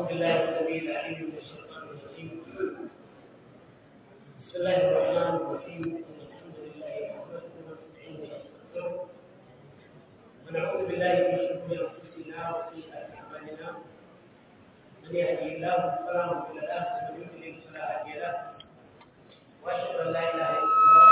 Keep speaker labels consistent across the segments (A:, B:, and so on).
A: أعوذ بالله السميع العليم من الشيطان الرجيم بسم الله الرحمن الرحيم الحمد لله نحمده ونستعينه ونستغفره ونعوذ بالله من شرور أنفسنا وسيئات أعمالنا من يهده الله فلا مضل له ومن يضلل فلا هادي له وأشهد أن لا إله إلا الله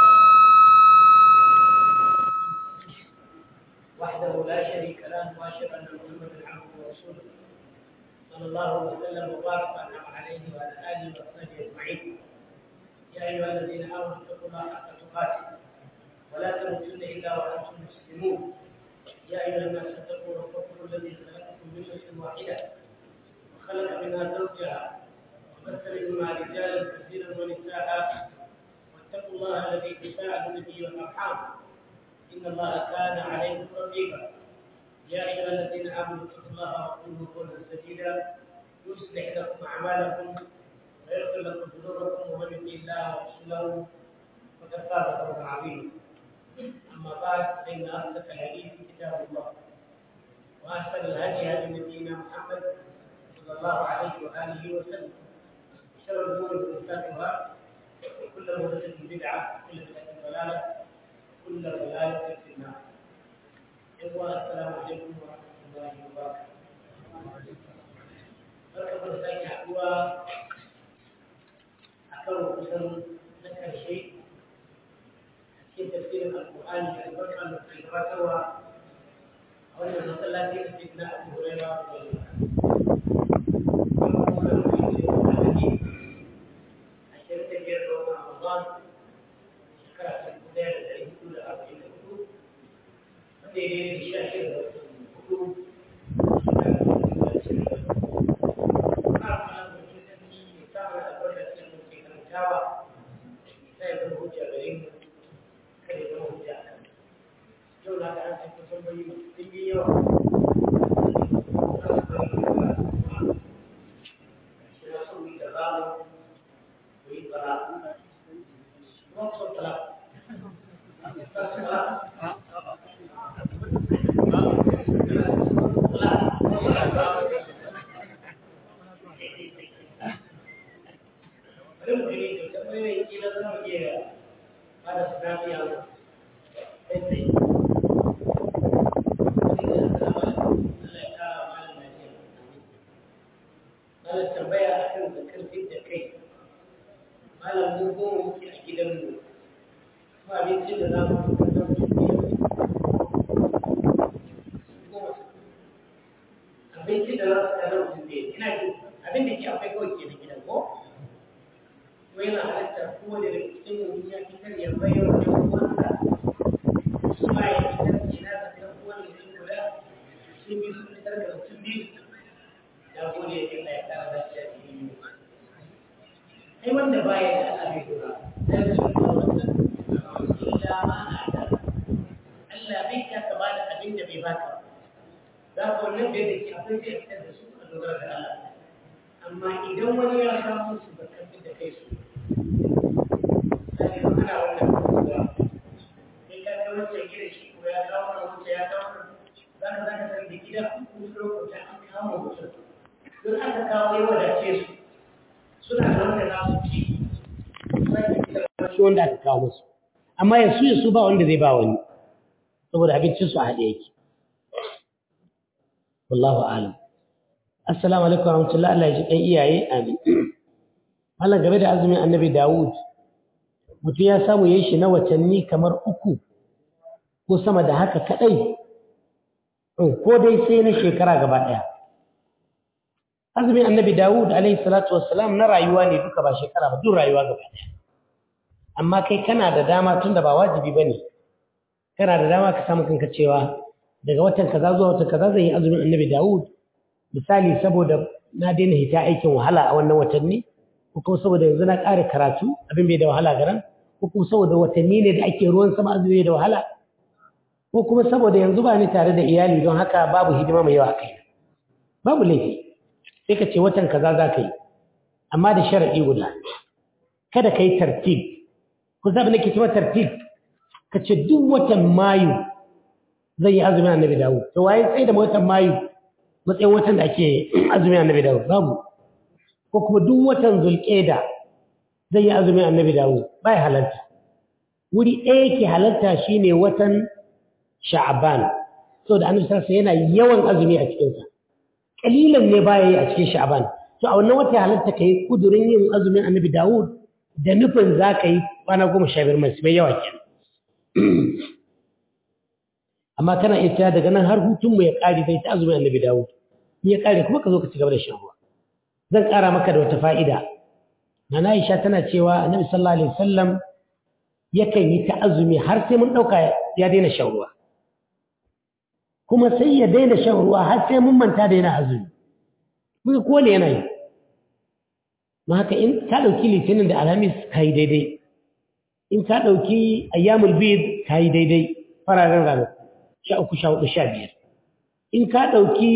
A: وحده لا شريك له واشهد ان محمدا عبده ورسوله صلى الله وسلم وبارك وانعم عليه وعلى اله وصحبه اجمعين يا ايها الذين امنوا اتقوا الله حق تقاته ولا تموتن الا وانتم مسلمون يا ايها الناس اتقوا ربكم الذي خلقكم من نفس واحده وخلق منها زوجها وبث منهما رجالا كثيرا ونساء واتقوا الله الذي تساءلون به والارحام إن الله كان عليكم رقيبا يا أيها الذين آمنوا اتقوا الله وقولوا قولا سديدا يصلح لكم أعمالكم ويغفر لكم ذنوبكم ومن يطع الله ورسوله فقد فاز فوزا عظيما أما بعد فإن أصدق الحديث كتاب الله وأحسن الهدي هدي نبينا محمد صلى الله عليه وآله وسلم شر الأمور محدثاتها وكل محدثة بدعة وكل بدعة ضلالة كل ضلالة في النار. إخوة السلام عليكم ورحمة الله وبركاته. barka da sake haɗuwa a karo kusan na ƙarshe a cikin tafsirin alƙur'ani da albarka da ke gabatarwa a wannan masallaci da ke na abu huraira da ashirin da biyar ga watan ramadan shekara ta dubu ɗaya da ɗari hudu da arba'in da hudu wanda ya daidai da sha shida da watan hudu shekara ta dubu da ashirin da hudu. Ana kwana da wani sarki mai samun albarka cikin da ke karantawa ta yi zama hujja gare mu kada ya zama hujja a kan. Yau na ga an sai kusan bayi masu ɗimbin yawa. Shi na son mu yi da zamu mu yi tsara. Maksud telah Malam tambaya akan zakar da kai. Malam mu goma muke a gidanmu kuma abincin da za mu kasar su abincin da za su kasar su ne ina ji abin da ke akwai kawai ke da gidan ko ko yana halatta kowane da cikin mutum ya fitar ya bayar da uwansa su ma ya fitar ke na zakar kowane da shi guda sun bi su fitar da mutum biyu ya gode ya kira ya kara da shi a cikin ai wanda baya da Allah bai dora sai su ba wannan illa ma ata Allah bai ka ka bada abin da bai baka za ka wannan bai da ke akwai sai fitar da su a dogara da Allah amma idan wani ya samu su da kafin da kai su sai ana wannan kuwa sai ka ga wancan gida shi ko ya kawo wannan wancan ya kawo za ka za ka san da gida ko lokuta an kawo mutum don aka kawo ya wadace su suna da wanda za su ci shi wanda aka kawo musu amma ya su su ba wanda zai ba wani saboda abincinsu a haɗe yake wallahu alam assalamu alaikum warahmatullahi Allah ya ji kan iyaye amin Allah game da azumin annabi Dawud mutum ya samu yayin shi na watanni kamar uku ko sama da haka kadai ko dai sai na shekara gaba daya azumin annabi Dawud alaihi salatu wassalam na rayuwa ne duka ba shekara ba duk rayuwa gaba daya amma kai kana da dama tunda ba wajibi bane kana da dama ka samu kanka cewa daga watan kaza zuwa watan kaza zai yi azumin annabi Dawud misali saboda na daina hita aikin wahala a wannan watanni ko kuma saboda yanzu na ƙare karatu abin bai da wahala garan ko kuma saboda watanni ne da ake ruwan sama azumi da wahala ko kuma saboda yanzu ba ni tare da iyali don haka babu hidima mai yawa kai babu laifi sai ka ce watan kaza za ka yi amma da sharaɗi guda kada ka yi tartib ku zaɓi nake cewa tartib ka ce duk watan mayu zai yi azumin annabi dawo to waye sai da watan mayu
B: matsayin watan da ake azumi annabi dawo babu ko kuma duk watan zulƙeda zai yi azumin annabi dawo ba ya halarta wuri ɗaya ke halarta shine watan sha'aban saboda annabi sarsa yana yawan azumi a cikinsa ƙalilan ne baya yi a cikin sha'aban to a wannan wata halarta ka yi kudurin yin azumin annabi dawud da nufin za ka yi kwana goma sha biyar masu mai yawa kenan amma kana iya cewa daga nan har hutunmu ya ƙare kai ta azumin annabi dawud ya ƙare kuma ka zo ka ci gaba da shan ruwa zan ƙara maka da wata fa'ida na Aisha tana cewa annabi sallallahu alaihi wasallam yakan yi ta azumi har sai mun ɗauka ya daina shan ruwa kuma sai ya daina shan ruwa har sai mun manta da yana azumi muka kone yana yi ma haka in ka ɗauki litinin da alhamis ka yi daidai in ka ɗauki ayyamul bid ka yi daidai fararen ranar sha uku sha hudu sha biyar in ka ɗauki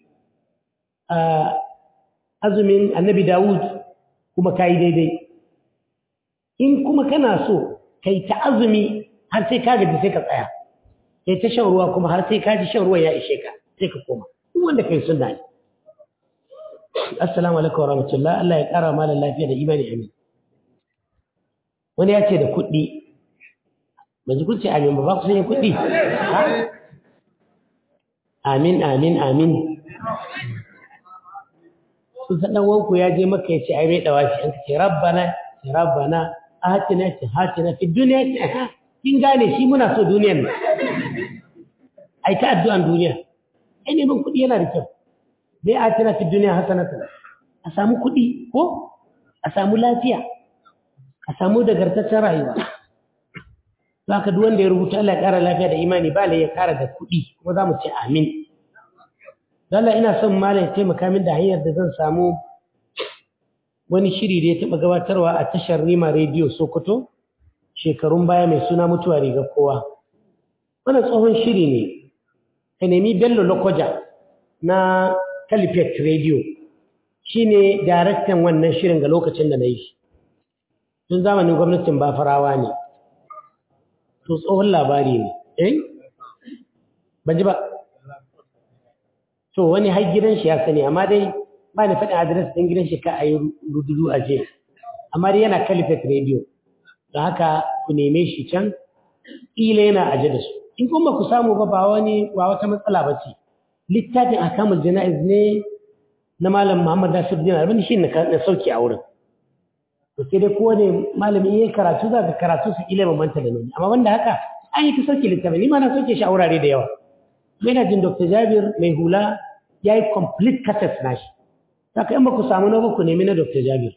B: azumin annabi dawud kuma ka yi daidai in kuma kana so ka yi ta azumi har sai ka gaji sai ka tsaya kai ta shan ruwa kuma har sai ka ji shan ruwa ya ishe ka sai ka koma duk wanda kai sunna ne assalamu alaikum wa rahmatullah Allah ya kara malam lafiya da imani amin wani ya ce da kuɗi ba ji kun ce amin ba ba ku san yin kuɗi amin amin amin sun san wanku ya je maka ya ce ai mai dawashi an ce rabbana ce rabbana atina ce hatina fi duniya ce ha kin gane shi muna so duniyar nan ai ta addu'an duniya ai neman kuɗi yana da kyau dai atina fi duniya hasanatan a samu kuɗi ko a samu lafiya a samu dagartaccen rayuwa za ka duk wanda ya rubuta Allah ya ƙara lafiya da imani ba ya ƙara da kuɗi kuma za mu ce amin Allah ina son malam ya taimaka min da hanyar da zan samu wani shiri da ya taɓa gabatarwa a tashar Rima Radio Sokoto shekarun baya mai suna mutuwa riga kowa. Wannan tsohon shiri ne, ka nemi Bello Lokoja na Calipet Radio shi ne daraktan wannan shirin ga lokacin da na yi shi. Tun zamanin gwamnatin Bafarawa ne, to tsohon labari ne, eh? Ban ji ba. to wani har gidan shi ya sani amma dai ba ni faɗin adres ɗin gidan shi ka a yi rududu a je amma dai yana kalifat radio da haka ku neme shi can ƙila yana aje da su in kuma ku samu ba ba wani ba wata matsala ba ce littafin akamul jana'iz ne na malam muhammad nasir dinar abin shi na sauki a wurin to sai dai kowane malami ya karatu za ka karatu su ƙila bambanta da nuni amma wanda haka an yi ta sauke littafin ni ma na sauke shi a wurare da yawa yana jin dr jabir mai hula ya yi complete cassette nashi saka in ba ku samu na ku nemi na dr jabir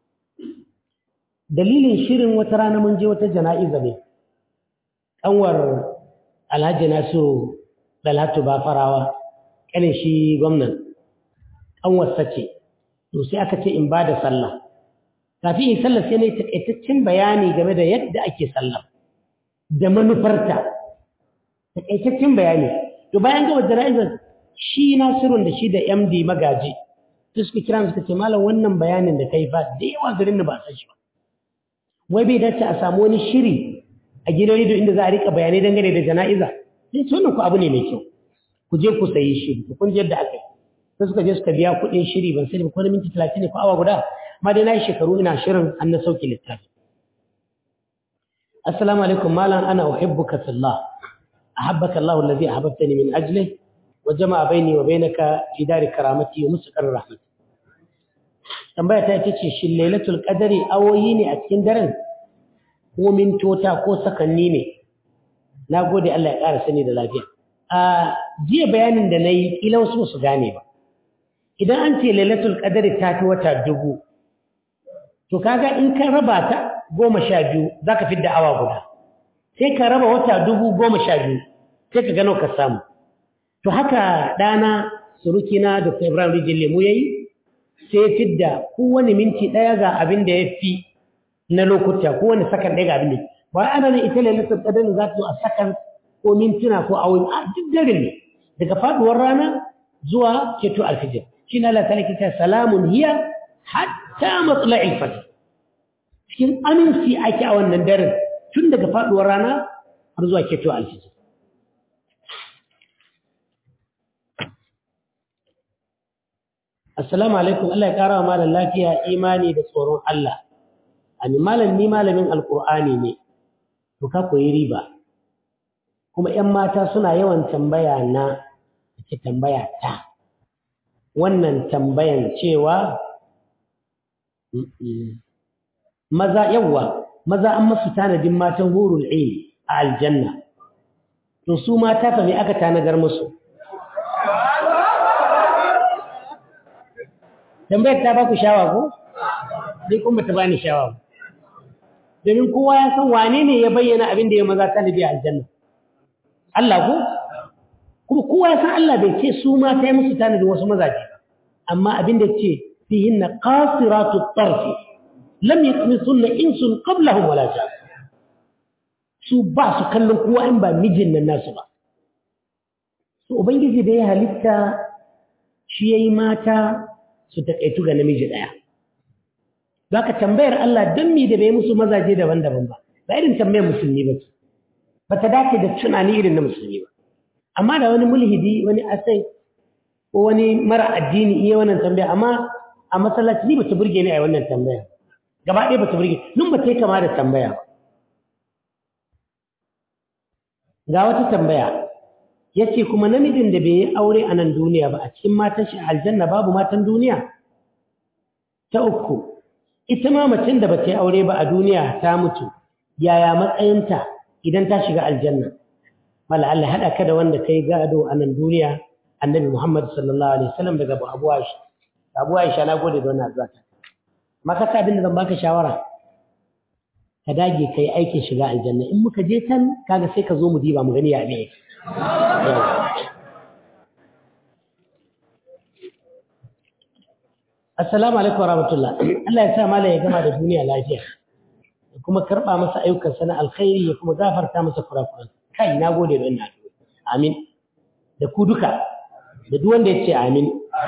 B: dalilin shirin wata rana mun je wata jana'iza ne ƙanwar alhaji nasiru dalhatu ba farawa ƙanin shi gwamnan ƙanwarsa ce to sai aka ce in ba da sallah kafin in sallah sai na yi taƙaitaccen bayani game da yadda ake sallah da manufarta taƙaitaccen bayani to bayan gaba jana'izar shi nasirun da shi da md magaji su suka kira suka ce malam wannan bayanin da kai fa da yawa garin da ba a san shi ba wai bai dace a samu wani shiri a gidan rediyo inda za a rika bayanai dangane da jana'iza sai ce wannan ku abu ne mai kyau ku je ku sayi shiri ku kun je yadda aka yi sai suka je suka biya kuɗin shiri ban sani ba ko na minti talatin ne ko awa guda amma dai na yi shekaru ina shirin an na sauke littafi assalamu alaikum malam ana uhibbuka fillah ahabbaka allah alladhi ahbabtani min ajlihi وجمع بيني وبينك في دار كرامتي ومستقر رحمتي tambaya ta ita ce shin lailatul qadari awoyi ne a cikin daren ko mintota ko sakanni ne na gode Allah ya ƙara sani da lafiya a jiya bayanin da na yi kila wasu su gane ba idan an ce lailatul qadari ta fi wata dubu to kaga in ka raba ta goma sha biyu za ka fidda awa guda sai ka raba wata dubu goma sha biyu sai ka gano ka samu to haka ɗana surukina dr ibrahim rijin lemu ya yi sai ya fidda kowane minti ɗaya ga abin da ya fi na lokuta kowane sakan ɗaya ga abin da ba ana nan ita lailatul qadr za ta zo a sakan ko mintuna ko awoyi a duk dare ne daga faduwar rana zuwa keto alfijir shi na Allah ta ta salamun hiya hatta matla'il fajr cikin aminci ake a wannan daren tun daga faduwar rana har zuwa keto alfijir assalamu alaikum Allah ya kara wa malam lafiya imani da tsoron Allah amin malam ni malamin alqur'ani ne to ka koyi riba kuma ƴan mata suna yawan tambaya na ke tambaya ta wannan tambayan cewa maza yawa maza an masu tanadin matan hurul ain a aljanna to su mata fa me aka tanadar musu tambayar ta baku shawa ko dai kuma ta bani shawa domin kowa ya san wane ne ya bayyana abin da ya maza tanadi a aljanna Allah ko kuma kowa ya san Allah bai ce su mata ya musu tanadin wasu mazaje amma abin da ce fihinna qasiratu tarfi lam yatmisunna insun qablahum wala jan su ba su kallon kowa in ba mijin nan nasu ba su ubangiji da ya halitta shi yayi mata su takaitu ga namiji daya zaka tambayar Allah dan me da bai musu mazaje daban-daban ba ba irin tambayar musulmi ba ce ba ta dace da tunani irin na musulmi ba amma da wani mulhidi wani asai ko wani mara addini iya wannan tambaya amma a masallaci ni ba ta burge ni a wannan tambaya gaba ɗaya ba ta burge nun ba ta yi kama da tambaya ba ga wata tambaya ya ce kuma namijin da bai yi aure a nan duniya ba a cikin matan shi aljanna babu matan duniya ta uku ita ma macen da ba ta yi aure ba a duniya ta mutu yaya matsayinta idan ta shiga aljanna mala Allah haɗa ka da wanda ka yi gado a nan duniya annabi Muhammad sallallahu alaihi wasallam daga Abu Aisha Abu Aisha na gode da wannan addu'a maka sa abin da zan baka shawara ka dage kai aikin shiga aljanna in muka je can kaga sai ka zo mu diba mu gani ya ne Assalamu alaikum warahmatullah Allah ya sa malai ya gama da duniya lafiya ya kuma karba masa ayyukan sana alkhairi ya kuma gafarta masa kurakuran kai na gode da wannan amin da ku duka da duk wanda ya ce amin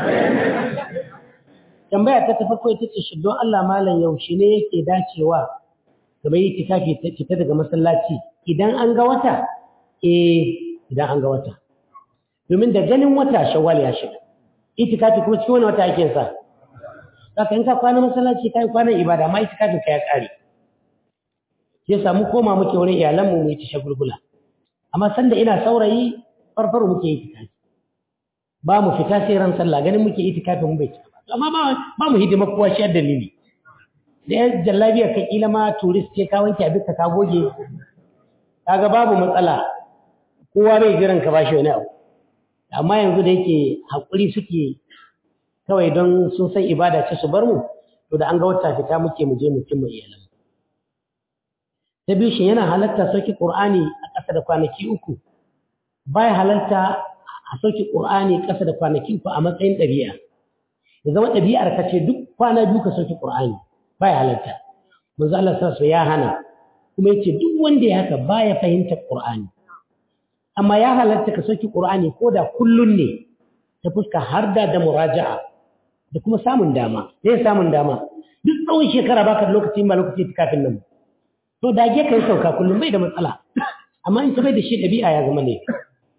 B: tambaya ta farko ita ce shi don Allah malam yaushe ne yake dacewa kamar yi tikafi fita daga masallaci idan an ga wata eh idan an ga wata domin da ganin wata shawwal ya shiga itikafi kuma cikin wani wata ake sa saka in ka kwana masallaci kai kwanan ibada amma itikafin ka ya kare sai samu koma muke wurin iyalanmu mu yi ta shagulgula amma sanda ina saurayi farfaro muke itikafi ba mu fita sai ran sallah ganin muke itikafi mu bai cika ba amma ba ba mu hidima kowa shi dalili da ya jallabiya ka kila ma turist ce ka wanke abin ka goge kaga babu matsala kowa bai jiran ka bashi wani abu amma yanzu da yake hakuri suke kawai don sun san ibada ce su bar mu to da an ga wata fita muke mu je mu cimma iyalan ta biyu shi yana halatta sauki qur'ani a ƙasa da kwanaki uku baya halarta a sauki qur'ani ƙasa da kwanaki uku a matsayin ɗabi'a ya zama ɗabi'ar ka ce duk kwana biyu ka sauki qur'ani baya halarta manzo Allah sallallahu ya hana kuma yace duk wanda ya haka baya fahimtar qur'ani amma ya halarta ka sauki qur'ani ko da kullun ne ta fuska har da da muraja'a da kuma samun dama zai samun dama duk tsawon shekara baka da lokaci ba lokaci kafin nan to dage kai sauka kullum bai da matsala amma in ka bai da shi ɗabi'a ya zama ne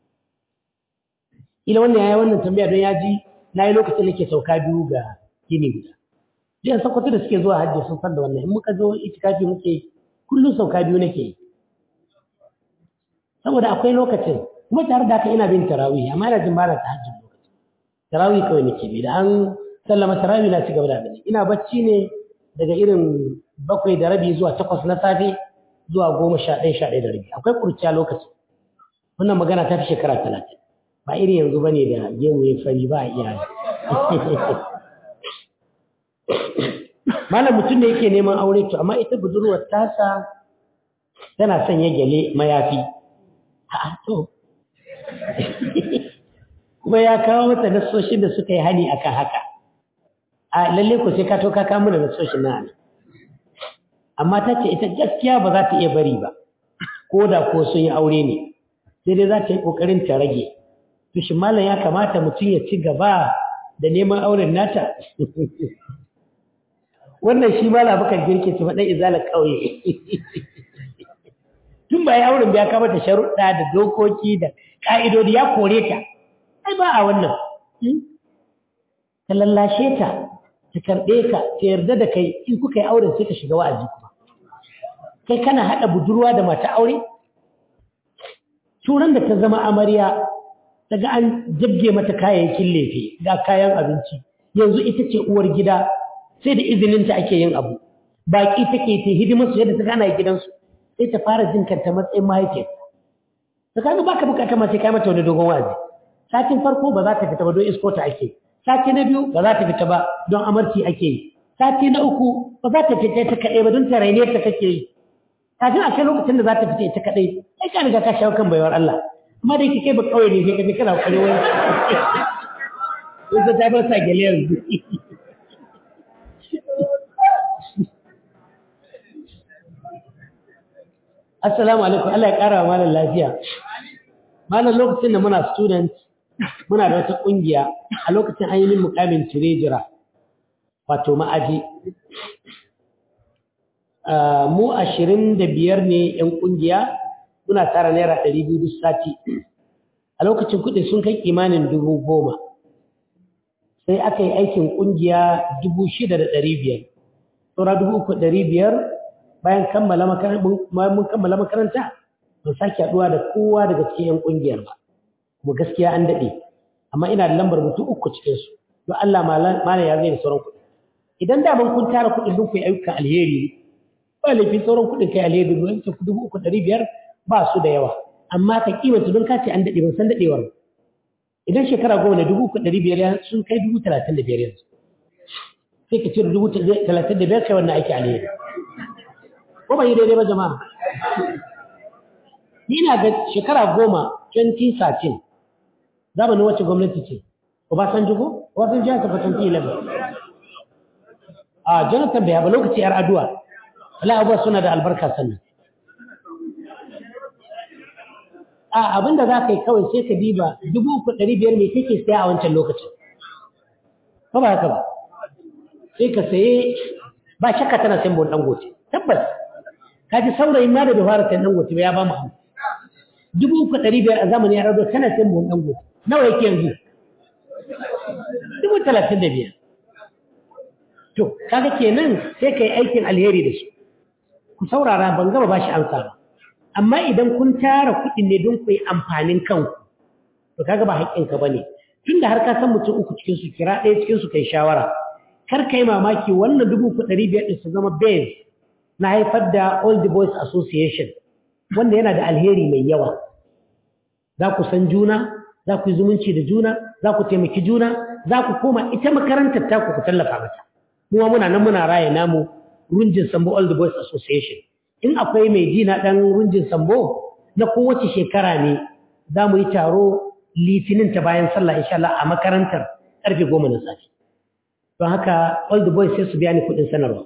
B: ila wannan yayi wannan tambaya don ya ji na yi lokacin da ke sauka biyu ga gini guda jiya sakwato da suke zuwa hajji sun san da wannan in muka zo itikafi muke kullum sauka biyu nake yi saboda akwai lokacin kuma tare da haka ina bin tarawih amma ina jin bana tahajjud lokacin tarawih kawai nake bi da an sallama tarawih na ci gaba da abin ina bacci ne daga irin bakwai da rabi zuwa takwas na safe zuwa goma sha ɗaya sha ɗaya da rabi akwai kurciya lokaci wannan magana ta fi shekara talatin ba irin yanzu ba ne da gemu ya fari ba a iya malam mutum ne yake neman aure to amma ita budurwar tasa tana son ya gyale mayafi a to kuma ya kawo mata nasoshin da suka yi hani akan haka a lalle ko sai ka to ka kawo mana nasoshin na amma ta ce ita gaskiya ba za ta iya bari ba ko da ko sun yi aure ne sai dai za ta yi ƙoƙarin ta rage to shi malam ya kamata mutum ya ci gaba da neman auren nata wannan shi malam bakar girke ci faɗin izalar ƙauye tun ba ya auren ya kamata sharuɗa da dokoki da ƙa'idodi ya kore ta ai ba a wannan ka lallashe ta ta karɓe ka ta yarda da kai in kuka yi auren sai ka shiga wa'azi kuma kai kana haɗa budurwa da mata aure turan da ta zama amarya daga an jabge mata kayayyakin lefe ga kayan abinci yanzu ita ce uwar gida sai da izininta ake yin abu baƙi take ta hidimar su yadda ta gana gidansu sai ta fara jin kanta matsayin mahaifiyar ta kaga baka bukata ma sai kai mata wani dogon wazi satin farko ba za ta fita ba don isko ta ake sati na biyu ba za ta fita ba don amarci ake yi sati na uku ba za ta fita ta kaɗai ba don ta raine ta kake yi kafin a kai lokacin da za ta fita ita kaɗai sai ka riga ka shawo kan baiwar Allah amma da yake kai ba kawai ne sai ka je kana kwari wani wanda ta bar sa gele yanzu Assalamu alaikum Allah ya ƙara wa malam lafiya malam lokacin da muna student muna da wata ƙungiya a lokacin an yi min mukamin tirejira wato ma'aji mu ashirin da biyar ne 'yan ƙungiya muna tara naira ɗari biyu duk sati a lokacin kuɗi sun kai kimanin dubu goma sai aka yi aikin ƙungiya dubu shida da ɗari biyar saura dubu uku ɗari biyar bayan kammala mun kammala makaranta ban sake haɗuwa da kowa daga cikin 'yan ƙungiyar ba kuma gaskiya an daɗe amma ina da lambar mutum uku cikinsu don Allah malam ya zai da sauran kuɗi idan da kun tara kuɗin don ku yi ayyukan alheri ba laifin sauran kuɗin kai alheri don ta dubu uku ɗari biyar ba su da yawa amma ka kimanta don kace an daɗe ban san daɗewar idan shekara goma ne dubu uku ɗari biyar sun kai dubu talatin da biyar yanzu sai ka cire dubu talatin da biyar kai wannan aiki alheri ko ban yi daidai ba jama'a ni na ga shekara goma 2013 zamanin wacce gwamnati ce Obasanjo ko Obasanjo ya tafi 2011 a Jonathan bai ba lokaci yar aduwa wala abuwa suna da albarka sannan a abinda za ka yi kawai sai ka diba dubu uku ɗari biyar mai kake saya a wancan lokacin ba ba haka ba sai ka saye ba shakka tana sayan bon dangote tabbas ka ji saurayin ma da bai fara sayan dangote ba ya ba mu hannu dubu uku ɗari biyar a zamanin ya rado tana sayan bon dangote nawa yake yanzu dubu talatin da biyar to kaga kenan sai ka yi aikin alheri da su ku saurara ban gama ba shi amsa ba amma idan kun tara kuɗi ne don ku yi amfanin kanku to kaga ba haƙƙinka ba ne tun da har ka san mutum uku cikin su kira ɗaya cikin su kai shawara kar ka yi mamaki wannan dubu uku ɗari biyar ɗin su zama base na haifar da all the boys association wanda yana da alheri mai yawa za ku san juna za ku yi zumunci da juna za ku taimaki juna za ku koma ita makarantar taku ku tallafa mata kuma muna nan muna raya namu runjin sambo all the boys association in akwai mai ji na ɗan runjin sambo na kowace shekara ne za mu yi taro litinin ta bayan sallah insha Allah a makarantar ƙarfe goma na safe don haka all the boys sai su biya ni kuɗin sanarwa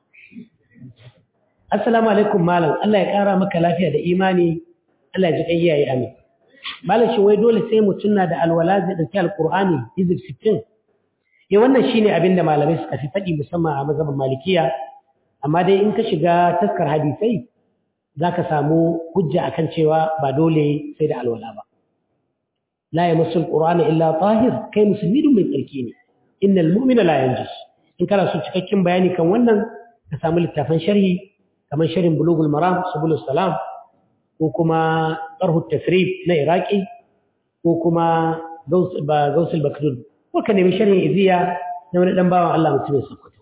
B: assalamu alaikum malam Allah ya ƙara maka lafiya da imani Allah ya ji kai iyaye amin malam shi wai dole sai mutum na da alwala zai ɗauki alƙur'ani hizib sittin ya wannan shine abin da malamai suka fi faɗi musamman a mazhabin malikiya amma dai in ka shiga taskar hadisai za ka samu hujja akan cewa ba dole sai da alwala ba la ya masul qur'ana illa tahir kai musulmi dun mai tsarki ne innal mu'mina la yanjus in kana so cikakken bayani kan wannan ka samu littafan sharhi kamar sharhin bulugul maram subulus salam ko kuma tarhu tasrif na iraki ko kuma gausul bakdud ko ka nemi sharhin iziya na wani dan bawan Allah mutumin sokoto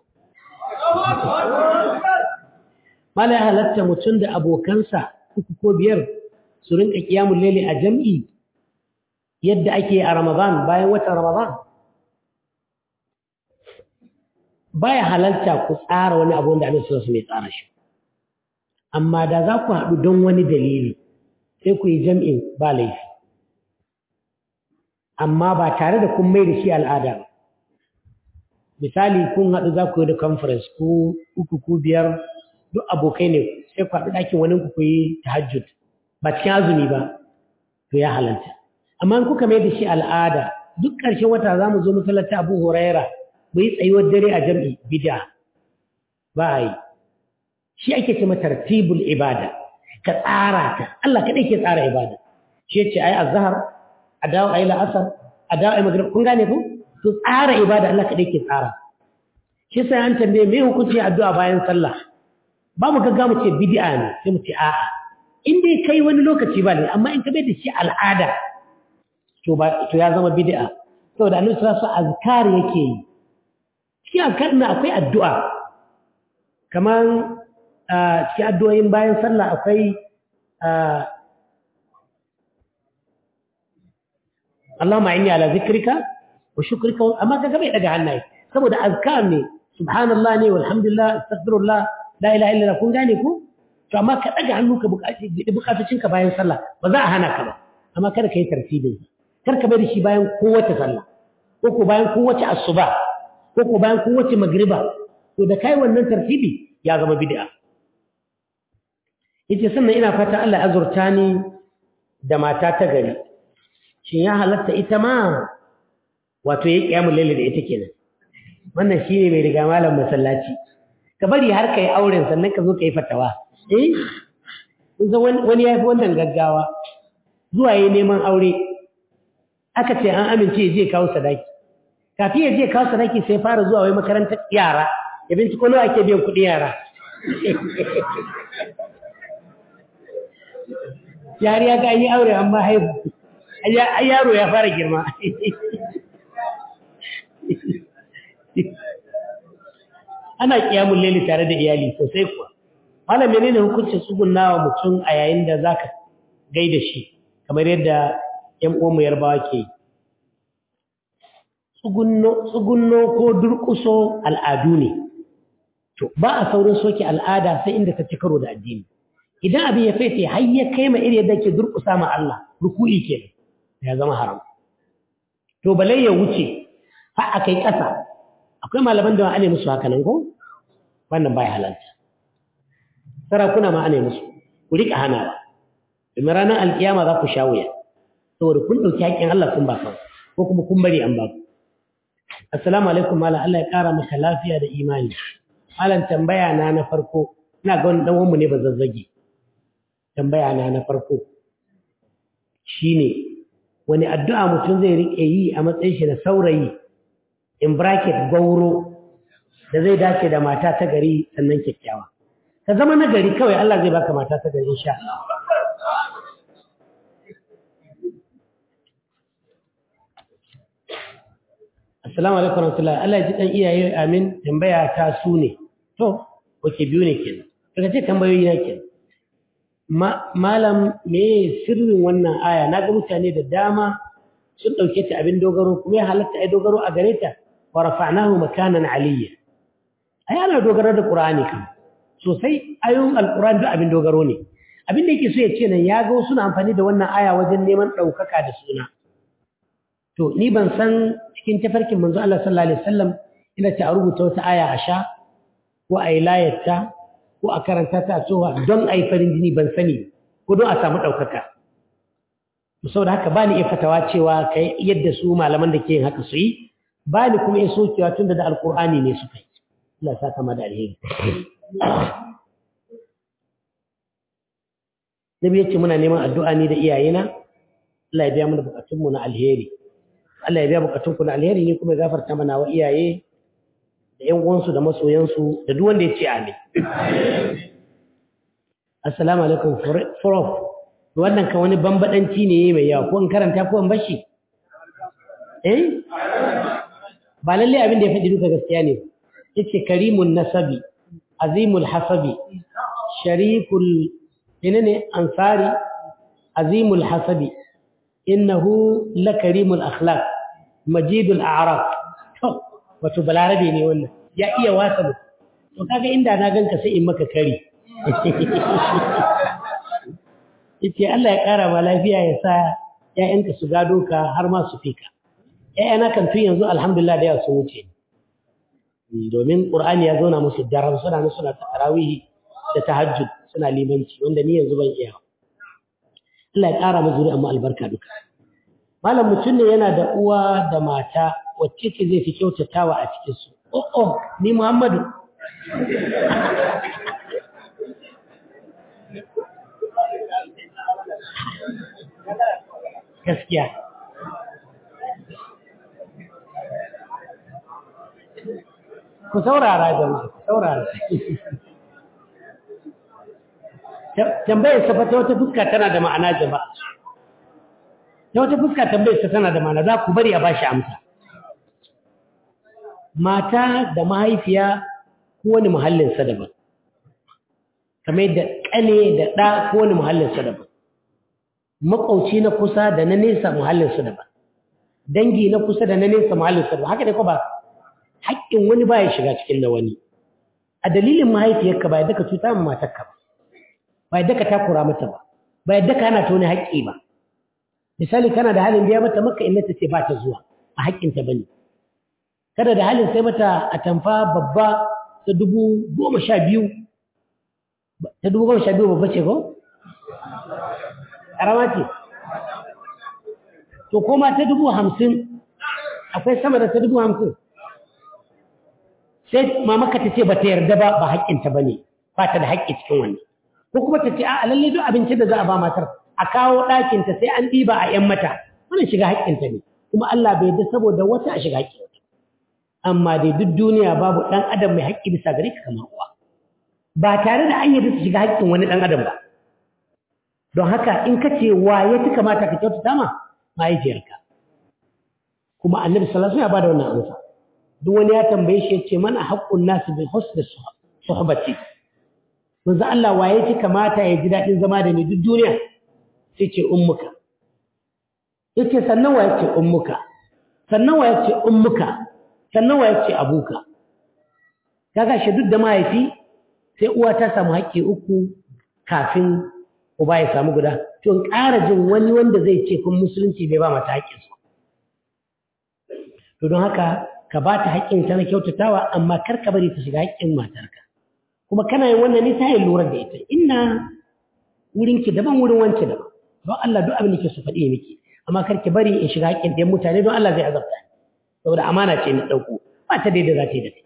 B: mala ya halatta mutum da abokansa uku ko biyar su rinka kiyamun lele a jam'i yadda ake a ramadan bayan watan ramadan baya halalta ku tsara wani abu wanda abin su mai tsara shi amma da za ku haɗu don wani dalili sai ku yi jam'in ba laifi amma ba tare da kun mai da shi al'ada ba misali kun haɗu za ku yi da conference ku uku ku biyar duk abokai ne sai ku haɗu ɗakin wani ku yi tahajjud ba cikin azumi ba to ya halalta amma in kuka mai da shi al'ada duk ƙarshen wata za mu zo masallaci abu huraira mu yi tsayuwar dare a jam'i bid'a ba a yi shi ake ce mata tartibul ibada ka tsara ta Allah kaɗai ke tsara ibada shi ce ai azhar a dawo ayi la'asar a dawo ayi maghrib kun gane ku to tsara ibada Allah kaɗai ke tsara shi sai an tambaye me hukunci addu'a bayan sallah ba mu gaggawa mu ce bid'a ne sai mu ce a'a in dai kai wani lokaci ba ne amma in ka bai da shi al'ada to ba to ya zama bid'a saboda annabi sallallahu alaihi wasallam azkar yake yi cikin azkar na akwai addu'a kamar cikin addu'o'in bayan sallah akwai Allahumma inni ala zikrika wa shukrika amma kaga bai daga hannaye saboda azkar ne subhanallah ne walhamdulillah astaghfirullah la ilaha illallah kun gane ku to amma ka daga hannu ka buƙaci bukatocin ka bayan sallah ba za a hana ka ba amma kada ka yi tartibin kar ka bari shi bayan kowace sallah ko ko bayan kowace asuba ko ko bayan kowace magriba to da kai wannan tartibi ya zama bid'a yace sannan ina fata Allah ya azurta ni da mata ta gari shin ya halatta ita ma wato ya kiyamul laili da ita kenan wannan shine mai riga malam masallaci ka bari har kai auren sannan ka zo ka yi fatawa eh kun wani ya fi wannan gaggawa zuwa yi neman aure aka ce an amince ya je kawo sadaki kafin ya je kawo sadaki sai fara zuwa wai makarantar yara ya binciko nawa ake biyan kuɗin yara yari ya ga an yi aure amma haihu ai yaro ya fara girma ana kiyamun leli tare da iyali sosai kuwa malam menene hukuncin tsugunnawa mutum a yayin da zaka gaida shi kamar yadda ƴan uwanmu yarbawa ke yi tsugunno ko durƙuso al'adu ne to ba a saurin soke al'ada sai inda ta ci karo da addini idan abin ya faife har ya kai ma iri yadda ke durƙusa ma Allah ruku'i ke ya zama haram to balai ya wuce har a kai ƙasa akwai malaman da ana musu haka nan ko wannan baya halalta sarakuna ma ana musu ku rika hanawa domin ranar alkiyama za ku sha wuya saboda kun ɗauki haƙƙin Allah kun ba ko kuma kun bari an ba ku assalamu alaikum malam Allah ya ƙara maka lafiya da imani malam tambaya na na farko ina ga wani dan mu ne ba zazzage tambaya na na farko shine wani addu'a mutum zai rike yi a matsayin shi da saurayi in bracket gauro da zai dace da mata ta gari sannan kyakkyawa ka zama na gari kawai Allah zai baka mata ta gari insha Allah Assalamu alaikum warahmatullahi Allah ya ji dan iyaye amin tambaya ta su ne to wace biyu ne kenan daga ce tambayoyi na kenan malam me sirrin wannan aya na ga mutane da dama sun dauke ta abin dogaro kuma ya halatta ai dogaro a gare ta wa rafa'nahu makanan aliyya ai ana dogaro da qur'ani kan sosai ayoyin alqur'ani duk abin dogaro ne abin da yake so ya ce nan ya ga suna amfani da wannan aya wajen neman daukaka da suna to ni ban san cikin tafarkin manzo Allah sallallahu alaihi wasallam ina ta rubuta wata aya a sha ko a yi layarta ko a karanta ta a tsoha don a yi farin jini ban sani ko don a samu ɗaukaka saboda haka ba ni iya fatawa cewa ka yadda su malaman da ke yin haka su yi ba ni kuma iya sokewa tun da da alkur'ani ne suka yi Allah sa kama da alheri Nabi ya ce muna neman addu'a ni da iyayena Allah ya biya mana bukatunmu na alheri Allah ya biya bukatunku na alheri ne kuma ya gafarta mana wa iyaye da ƴan uwansu da masoyansu da duk wanda ya ce amin. Assalamu alaikum prof. Wannan kan wani bambadanci ne mai yawa ko in karanta ko in bashi? Eh? Ba lalle abin da ya faɗi duka gaskiya ne. Yace karimun nasabi, azimul hasabi, sharikul menene ansari, azimul hasabi, innahu lakarimul akhlaq, majidul a'raf. wato balarabe ne wannan ya iya wasa mu to kaga inda na ganka sai in maka kari yace Allah ya kara ma lafiya ya sa ƴaƴanka su gado ka har ma su fika ƴaƴana kan tun yanzu alhamdulillah da ya sun wuce domin qur'ani ya zauna musu daram suna nan suna tarawih da tahajjud suna limanci wanda ni yanzu ban iya Allah ya kara mu zuri'a mu albarka duka malam mutum ne yana da uwa da mata wacce ce zai fi kyautatawa a cikinsu oh oh ni muhammadu gaskiya ku saurara jama'a ku saurara tambayar sa ta wata fuska tana da ma'ana jama'a ta wata fuska tambayar sa tana da ma'ana za ku bari a bashi amsa mata da mahaifiya kowane muhallinsa daban kamar yadda ƙane da ɗa kowane muhallinsa daban maƙauci na kusa da na nesa muhallinsa daban dangi na kusa da na nesa muhallinsa daban haka ne ko ba haƙƙin wani ba ya shiga cikin na wani a dalilin mahaifiyarka ba yadda ka cuta ma matarka ba ba yadda ka takura mata ba ba yadda ka hana ta wani haƙƙi ba misali kana da halin biya mata maka inda ta ce ba ta zuwa a haƙƙinta ba ne kada da halin sai mata a tamfa babba ta dubu goma sha biyu ta dubu goma sha biyu babba ce ko? ƙarama ce to koma ta dubu hamsin akwai sama da ta dubu hamsin sai mamaka ta ce ba ta yarda ba ba haƙƙinta ba ne ba ta da haƙƙi cikin wannan ko kuma ta ce a lalle duk abinci da za a ba matar a kawo ɗakinta sai an ɗiba a ‘yan mata wannan shiga haƙƙinta ne kuma Allah bai yarda saboda wata a shiga haƙƙin amma dai duk duniya babu ɗan adam mai haƙƙi bisa gare ka kamar uwa ba tare da an yarda su shiga haƙƙin wani ɗan adam ba don haka in ka ce wa ya fi kamata ka kyautata ma mahaifiyarka kuma annabi sallallahu alaihi wasallam ya bada wannan amsa duk wani ya tambaye shi ya ce mana haqqun nasu bil husni suhbati manzo Allah wa ya fi kamata ya ji daɗin zama da ni duk duniya sai ce ummuka yace sannan wa ya ce ummuka sannan wa ya ce ummuka sannan wa ce abuka kaga shi duk da mahaifi sai uwa ta samu haƙƙi uku kafin uba ya samu guda to in ƙara jin wani wanda zai ce kun musulunci bai ba mata haƙƙin su to don haka ka ba ta haƙƙin ta na kyautatawa amma kar ka bari ta shiga haƙƙin matarka kuma kana yin wannan ne ta yin lura da ita inna wurinki daban wurin wance daban don Allah duk abin da ke su faɗi miki amma kar ki bari in shiga haƙƙin ɗayan mutane don Allah zai azabta saboda amana ce na ɗauko ba ta daidai za ta yi da kai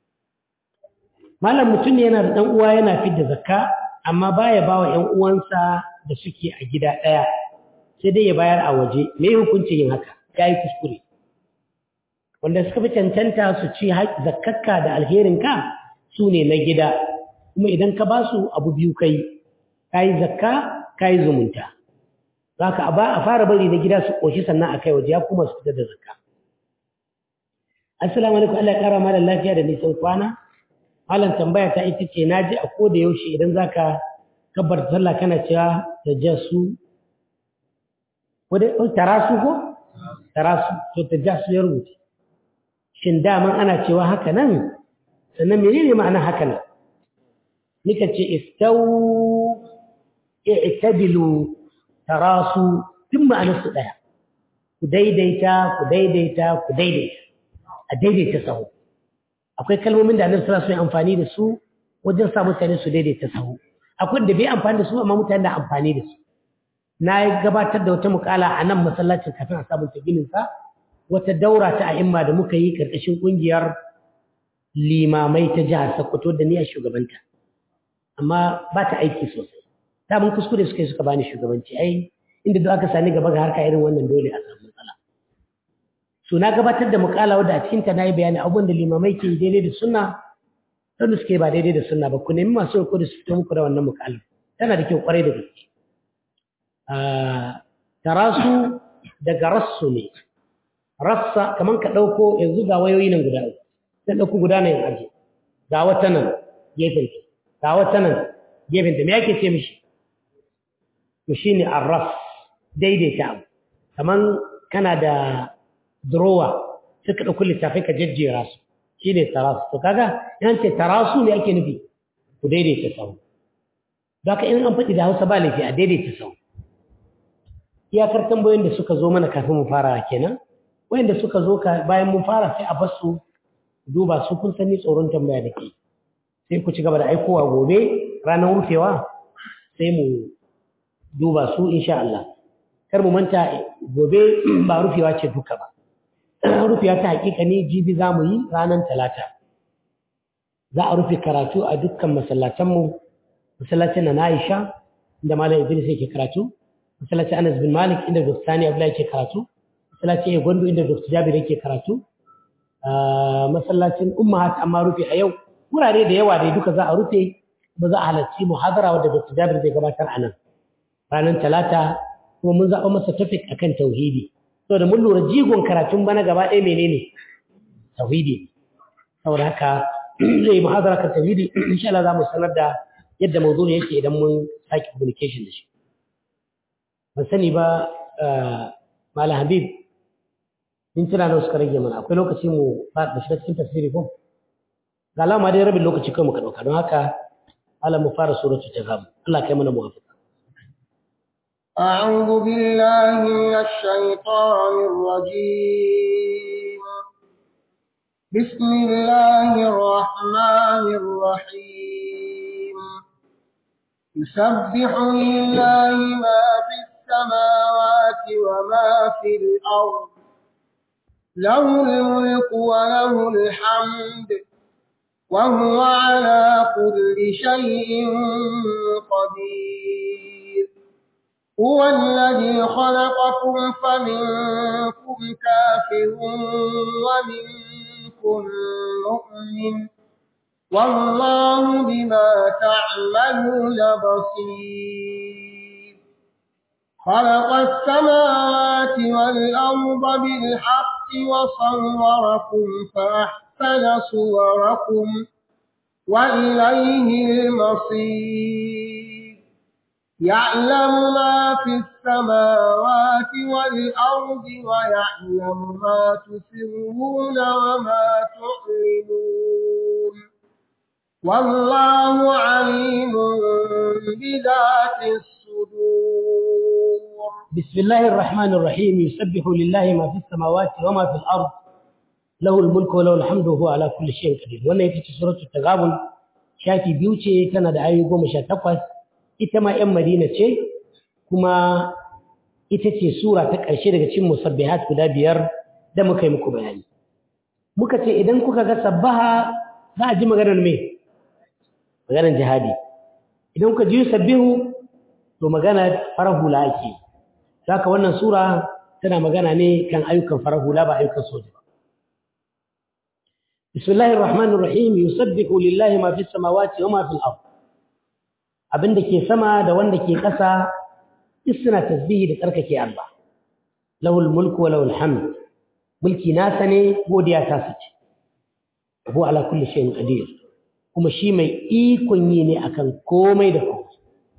B: malam mutum ne yana da ɗan uwa yana fidda zakka amma baya ba wa ‘yan uwansa da suke a gida ɗaya sai dai ya bayar a waje me hukuncin yin haka ya yi kuskure wanda suka fi cancanta su ci zakkakka da alherinka su ne na gida kuma idan ka ba su abu biyu kai ka yi zakka ka yi zumunta za ka a fara bari na gida su ƙoshi sannan a kai waje ya kuma su fita da zakka Assalamu alaikum Allah ya kara malam lafiya da nisan kwana. Malam tambaya ta ita ce naji a ko da yaushe idan zaka kabbar sallah kana cewa tajassu wanda tarasu ko tarasu to tajassu ya rubuta. Shin daman ana cewa haka nan? Sannan menene ma'anar haka nan? Nika ce istau i'tabilu tarasu duk ma'anar su daya. Ku daidaita, ku daidaita, ku daidaita. a daidaita sahu akwai kalmomin da annabi sallallahu alaihi wasallam amfani da su wajen sa mutane su daidaita sahu akwai da bai amfani da su amma mutane da amfani da su na gabatar da wata mukala a nan masallacin kafin a sabunta ginin sa wata daura ta a'imma da muka yi karkashin kungiyar limamai ta jihar Sokoto da ni a shugabanta amma ba ta aiki sosai ta mun kuskure suka yi suka bani shugabanci ai inda duk aka sani gaba ga harka irin wannan dole a samu matsala so na gabatar da mukala wadda a cikinta na yi bayani abubuwan da limamai ke daidai da sunna wanda suke ba daidai da sunna ba ku nemi masu riko da su fito muku da wannan mukala tana da kyau kwarai da gaske tarasu daga rassu ne rassa kamar ka ɗauko yanzu ga wayoyi nan guda uku sai ɗauko guda nan aje ga wata nan gefen ga wata nan gefen ta me yake ce mishi to shine arras daidaita abu kamar kana da durowa suka ɗauki littafai ka jejjera su shi ne tarasu to kaga yan ce tarasu ne ake nufi ku daidaita sau da ka in an faɗi da hausa ba laifi a daidaita sau iyakar tambayoyin da suka zo mana kafin mu fara kenan wayanda suka zo bayan mun fara sai a bar su duba su kun sani tsoron tambaya da ke sai ku ci gaba da aikowa gobe ranar rufewa sai mu duba su insha Allah kar mu manta gobe ba rufewa ce duka ba rufewa ta hakika ne jibi za mu yi ranar talata za a rufe karatu a dukkan masallatanmu masallacin na Aisha inda Malam Idris yake karatu masallacin Anas bin Malik inda Dr. Sani Abdullahi yake karatu masallacin Gondo inda Dr. Jabir yake karatu masallacin ummahat amma rufe a yau wurare da yawa dai duka za a rufe ba za a halarci muhadara wadda Dr. Jabir zai gabatar a nan ranar talata kuma mun zaɓa masa topic akan tauhidi saboda mun lura jigon karatun bana gaba ɗaya menene tauhidi saboda haka zai yi muhadara kan tauhidi insha Allah za mu sanar da yadda mawdu'in yake idan mun sake communication da shi ban sani ba Malam Habib in tuna nan suka rage mana akwai lokaci mu ba shiga cikin tafsiri ko ga alama dai rabin lokaci kai muka dauka don haka Allah mu fara suratu tazam Allah kai mana muwafiq
C: أعوذ بالله من الشيطان الرجيم بسم الله الرحمن الرحيم يسبح لله ما في السماوات وما في الأرض له الملك وله الحمد وهو على كل شيء قدير هو الذي خلقكم فمنكم كافر ومنكم مؤمن والله بما تعملون بصير خلق السماوات والأرض بالحق وصوركم فأحسن صوركم وإليه المصير يعلم ما في السماوات والأرض ويعلم ما تسرون وما تعلنون والله عليم بذات الصدور
B: بسم الله الرحمن الرحيم يسبح لله ما في السماوات وما في الأرض له الملك وله الحمد وهو على كل شيء قدير wannan ita ce suratul tagabun shafi biyu ce tana da ayoyi goma sha takwas ita ma 'yan madina ce kuma ita ce sura ta ƙarshe daga cikin musabbihat guda biyar da muka yi muku bayani muka ce idan kuka ga sabbaha za a ji maganar me maganar jihadi idan kuka ji sabbihu to magana farar hula ake saka wannan sura tana magana ne kan ayyukan farar hula ba ayyukan soja ba bismillahir rahmanir rahim yusabbihu lillahi ma fis samawati wa ma fil ard abin da ke sama da wanda ke ƙasa suna tasbihi da tsarkake Allah lahul mulku wa lahul hamd mulki nasa ne godiya ta sace abu ala kulli shay'in qadir kuma shi mai ikon yi ne akan komai da komai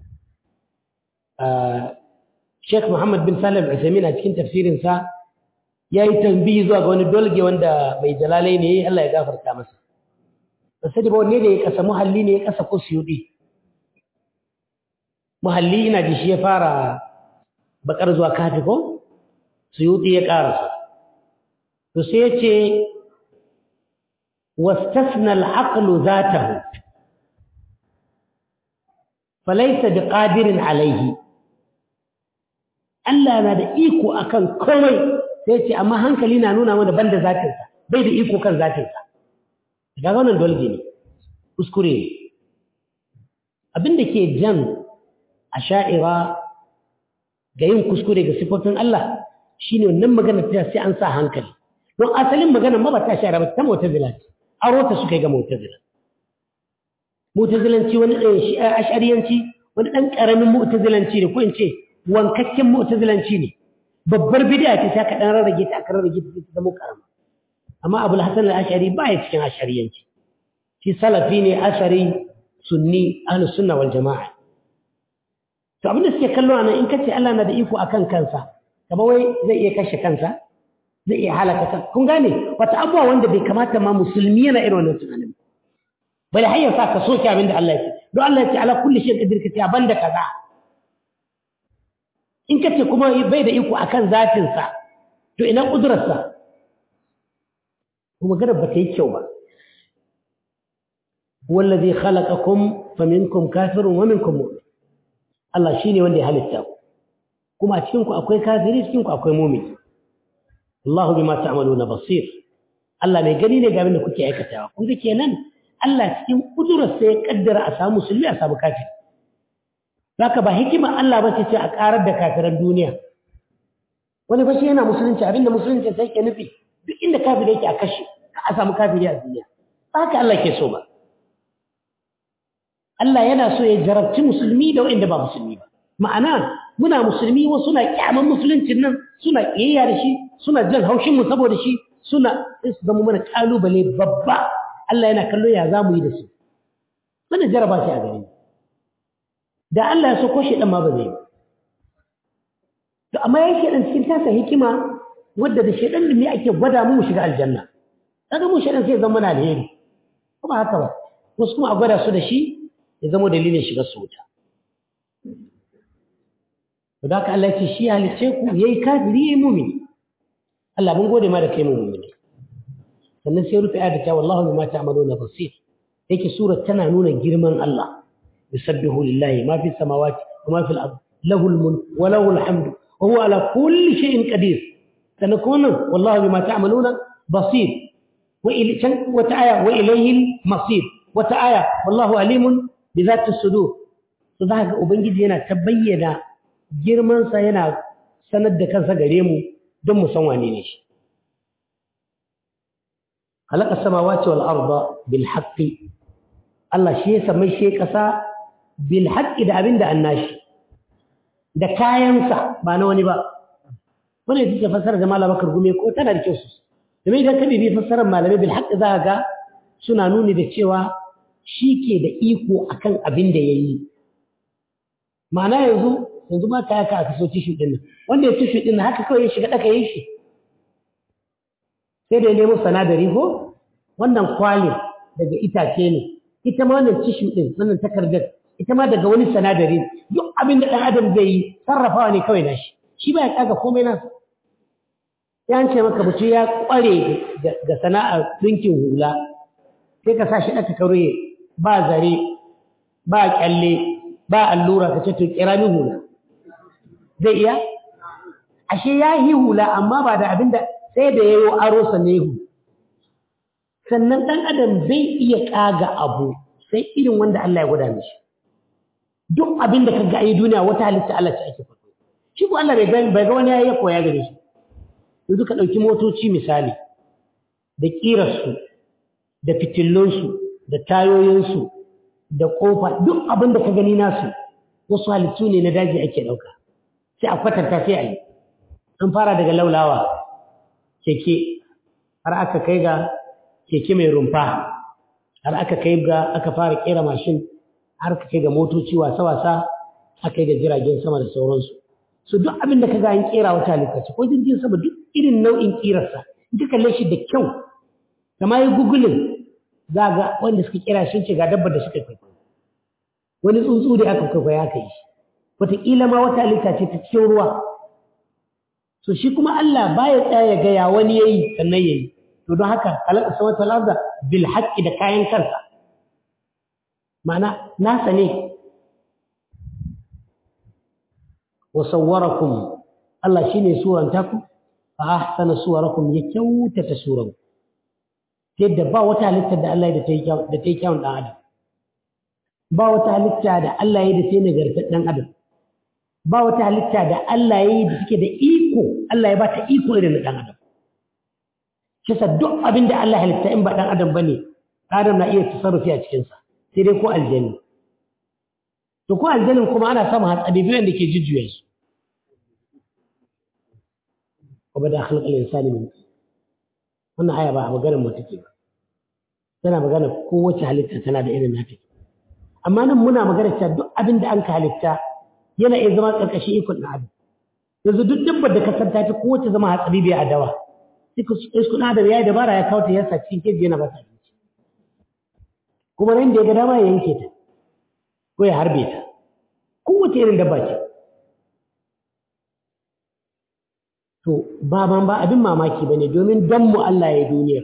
B: Sheikh Muhammad bin Salim Al-Uthaymeen a cikin tafsirin sa yayi tambayi zuwa ga wani dolge wanda mai jalalai ne Allah ya gafarta masa sai da wanne da ya kasa muhalli ne ya kasa ko suyudi muhalli ina ji shi ya fara bakar zuwa kafi ko suyuti ya karasa to sai ya ce wastasna al'aqlu zatahu falaysa biqadirin alayhi Allah na da iko akan komai sai ce amma hankali na nuna mana banda zatinsa bai da iko kan zatinsa daga wannan dolge ne kuskure ne abinda ke jan a sha'ira ga yin kuskure ga sifofin Allah shi ne wannan magana ta sai an sa hankali don asalin magana ma ba ta sha'ira ba ta mutazila ce aro ta suka yi ga mutazila mutazilanci wani ɗan ashariyanci wani ɗan ƙaramin mutazilanci ne ko in ce wankakken mutazilanci ne babbar bid'a ce sai ka ɗan rarrage ta aka rarrage ta ta zama ƙarama amma abul hasan al-ashari ba ya cikin ashariyanci shi salafi ne ashari sunni ahlus sunna wal jama'a to abinda suke kallo anan in kace Allah na da iko akan kansa kamar wai zai iya kashe kansa zai iya halaka kansa kun gane wata abuwa wanda bai kamata ma musulmi yana irin wannan tunanin bari har ya sa ka soke abin da Allah ya ce don Allah ya ce ala kulli shay'in qadir kace banda kaza in kace kuma bai da iko akan zatin sa to ina kudurar sa kuma gadar ba ta yi kyau ba huwa alladhi khalaqakum faminkum kafirun wa minkum mu'min Allah shi ne wanda ya halitta ku kuma a cikinku akwai kafiri cikinku akwai mumini Allahu bima ta'maluna basir Allah mai gani ne ga abin da kuke aikatawa kun ga kenan Allah cikin kudurar sai ya kaddara a samu musulmi a samu kafiri zaka ba hikima Allah ba ce a karar da kafiran duniya wani fa shi yana musulunci abinda musulunci sai ke nufi duk inda kafiri yake a kashe a samu kafiri a duniya ba haka Allah ke so ba Allah yana so ya jarabci musulmi da waɗanda ba musulmi ba ma'ana muna musulmi wasu suna kyaman musuluncin nan suna kiyayya da shi suna jin haushin mu saboda shi suna su zama mana kalubale babba Allah yana kallo ya za mu yi da su wannan jaraba shi a gare mu da Allah ya so ko shi dan ma ba zai yi to amma yake dan cikin tasa hikima wadda da shedan ne ake gwada mu mu shiga aljanna kaga mu shedan sai zama na alheri kuma haka ba wasu kuma a gwada su da shi ya zama dalilin shiga su wuta to da haka Allah ya ce shi halice ku yayi kafiri yayi mu'mini Allah mun gode ma da kai mu mu'mini sannan sai rufe ayata ta wallahu bima ta'maluna basir yake sura tana nuna girman Allah yusabbihu lillahi ma fi samawati wa ma fil ard lahu al-mulk wa lahu al-hamdu wa huwa ala kulli shay'in qadir سنكون والله بما تعملون بصير وإلي وتآية وإليه المصير وتآية والله عليم بذات الصدور فذاك ubangiji yana ta bayyana girman sa yana sanar da kansa gare mu don mu san wane ne shi khalaqa samawati wal arda bil haqqi Allah shi ya samai shi kasa bil haqqi da abinda annashi da kayansa ba na wani ba wani ita ce fassarar da malam bakar gume ko tana da kyau su domin idan ka bibi fassarar malamai bil haqqi za ga suna nuni da cewa shi ke da iko akan abin da ya yi ma'ana yanzu yanzu ma ka yaka aka so tishu din nan wanda ya tishu din nan haka kawai ya shiga daka yin shi sai da ya nemo sanadari ko wannan kwalin daga itace ne ita ma wannan tishu din wannan takardar ita ma daga wani sanadari duk abin da ɗan adam zai yi sarrafawa ne kawai na shi shi ba ya kaga komai nasa ya ce maka mutum ya kware ga sana'ar ɗinkin hula sai ka sa shi ɗaka karoye ba zare ba kyalle ba allura ka ce to kira min hula zai iya ashe ya yi hula amma ba da abin da sai da ya yi aro sannan ya sannan ɗan adam zai iya kaga abu sai irin wanda Allah ya gwada mishi duk abin da ka ga yi duniya wata halitta Allah ce ake faɗo shi ko Allah bai ga wani ya koya gare shi yanzu ka ɗauki motoci misali da ƙirarsu da fitillunsu da tayoyinsu da ƙofa duk abin da ka gani nasu wasu halittu ne na daji ake ɗauka sai a kwatanta sai a yi an fara daga laulawa keke har aka kai ga keke mai rumfa har aka kai ga aka fara ƙera mashin har aka kai ga motoci wasa-wasa aka yi da jiragen sama da sauransu su duk abin da ka ga an kera wata halitta ce ko jirgin sama duk irin nau'in kirarsa in ka kalle shi da kyau kama yi gugulin za ga wanda suka kera shi ce ga dabbar da suka kwaikwayo wani tsuntsu da aka kwaikwayo aka yi shi wataƙila ma wata halitta ce ta cikin ruwa so shi kuma Allah baya tsaya ya gaya wani yayi sannan yayi to don haka kalaka sama ta laza bil haqqi da kayan kansa ma'ana nasa ne وصوركم الله شيني سورة تاكم فأحسن صوركم يكوتة سورة تيدا با وتا halitta da Allah da ta yi kyawun ɗan adam ba wata halitta da Allah ya da ta yi nagartar ɗan adam ba wata halitta da Allah ya yi da suke da iko Allah ya ba ta iko irin ɗan adam shi sa duk abin da Allah halitta in ba ɗan adam ba ne adam na iya tasarrufi a cikinsa sai dai ko aljani to ko aljanin kuma ana samun hatsabibiyan da ke jujjuya su wa bada khalq al-insani min wannan aya ba a maganar mu take ba tana magana kowace halitta tana da irin nata amma nan muna magana cewa duk abin da an ka halitta yana iya zama karkashin ikon na adam yanzu duk dabbar da ka santa ta kowace zama hatsabibiya a dawa sai ku isku na adam yayi dabara ya kawo ta yasa cikin keji yana ba ta abinci kuma nan da ya ga dama ya yanke ta ko ya harbe ta kowace irin dabba ce to ba ban ba abin mamaki bane domin dan mu Allah ya duniyar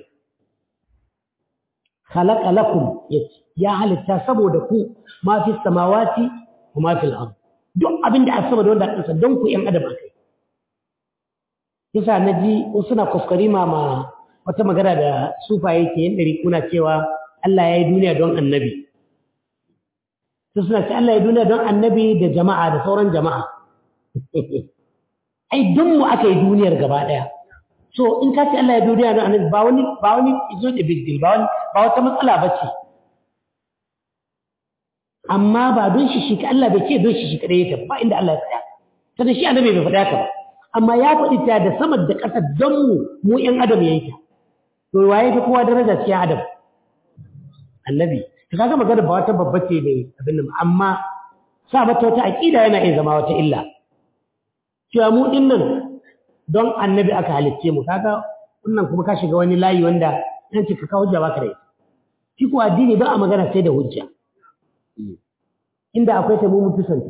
B: khalaqa lakum ya halitta saboda ku ma fi samawati wa ma fil ard duk abin da aka da wanda aka don ku yan adam akai kisa naji wasu na kuskari ma wata magana da sufa yake yin dari kuna cewa Allah ya yi duniya don annabi su suna ce Allah ya duniya don annabi da jama'a da sauran jama'a ai don mu aka yi duniyar gaba ɗaya to in ka ce Allah ya duniya na annabi ba wani ba wani izo da big deal ba wani ba wata matsala ba ce amma ba don shi shi Allah bai ce don shi shi kadai yake ba inda Allah ya faɗa sannan shi annabi bai faɗa ka ba amma ya faɗi ta da sama da ƙasa don mu mu ƴan adam ya yi ta to waye ta kowa daraja cikin adam annabi to kaga magana ba wata babba ce ne abin nan amma sa mata wata aqida yana iya zama wata illa cewa mu din nan don annabi aka halicce mu kaga wannan kuma ka shiga wani layi wanda yan ce ka kawo hujja baka da ita shi ko addini ba a magana sai da hujja inda akwai ta mu mutu santa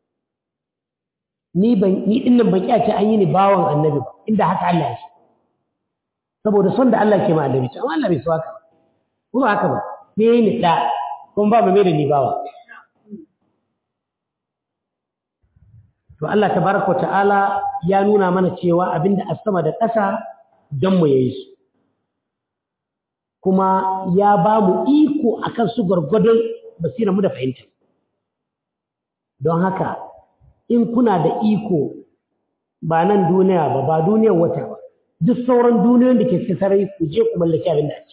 B: ni ban ni din nan ban kiyace an yi ni bawan annabi ba inda haka Allah ya ce saboda son da Allah ke ma annabi ce amma Allah bai so haka ba ko ba haka ba me ni da kuma ba mu mai da ni bawa to Allah tabaraka ta'ala ya nuna mana cewa abinda a sama da ƙasa don mu yayi su kuma ya ba mu iko akan su gwargwadon basira mu da fahimta don haka in kuna da iko ba nan duniya ba ba duniyar wata ba duk sauran duniyoyin da ke cikin sarari ku je ku mallaki abin da ake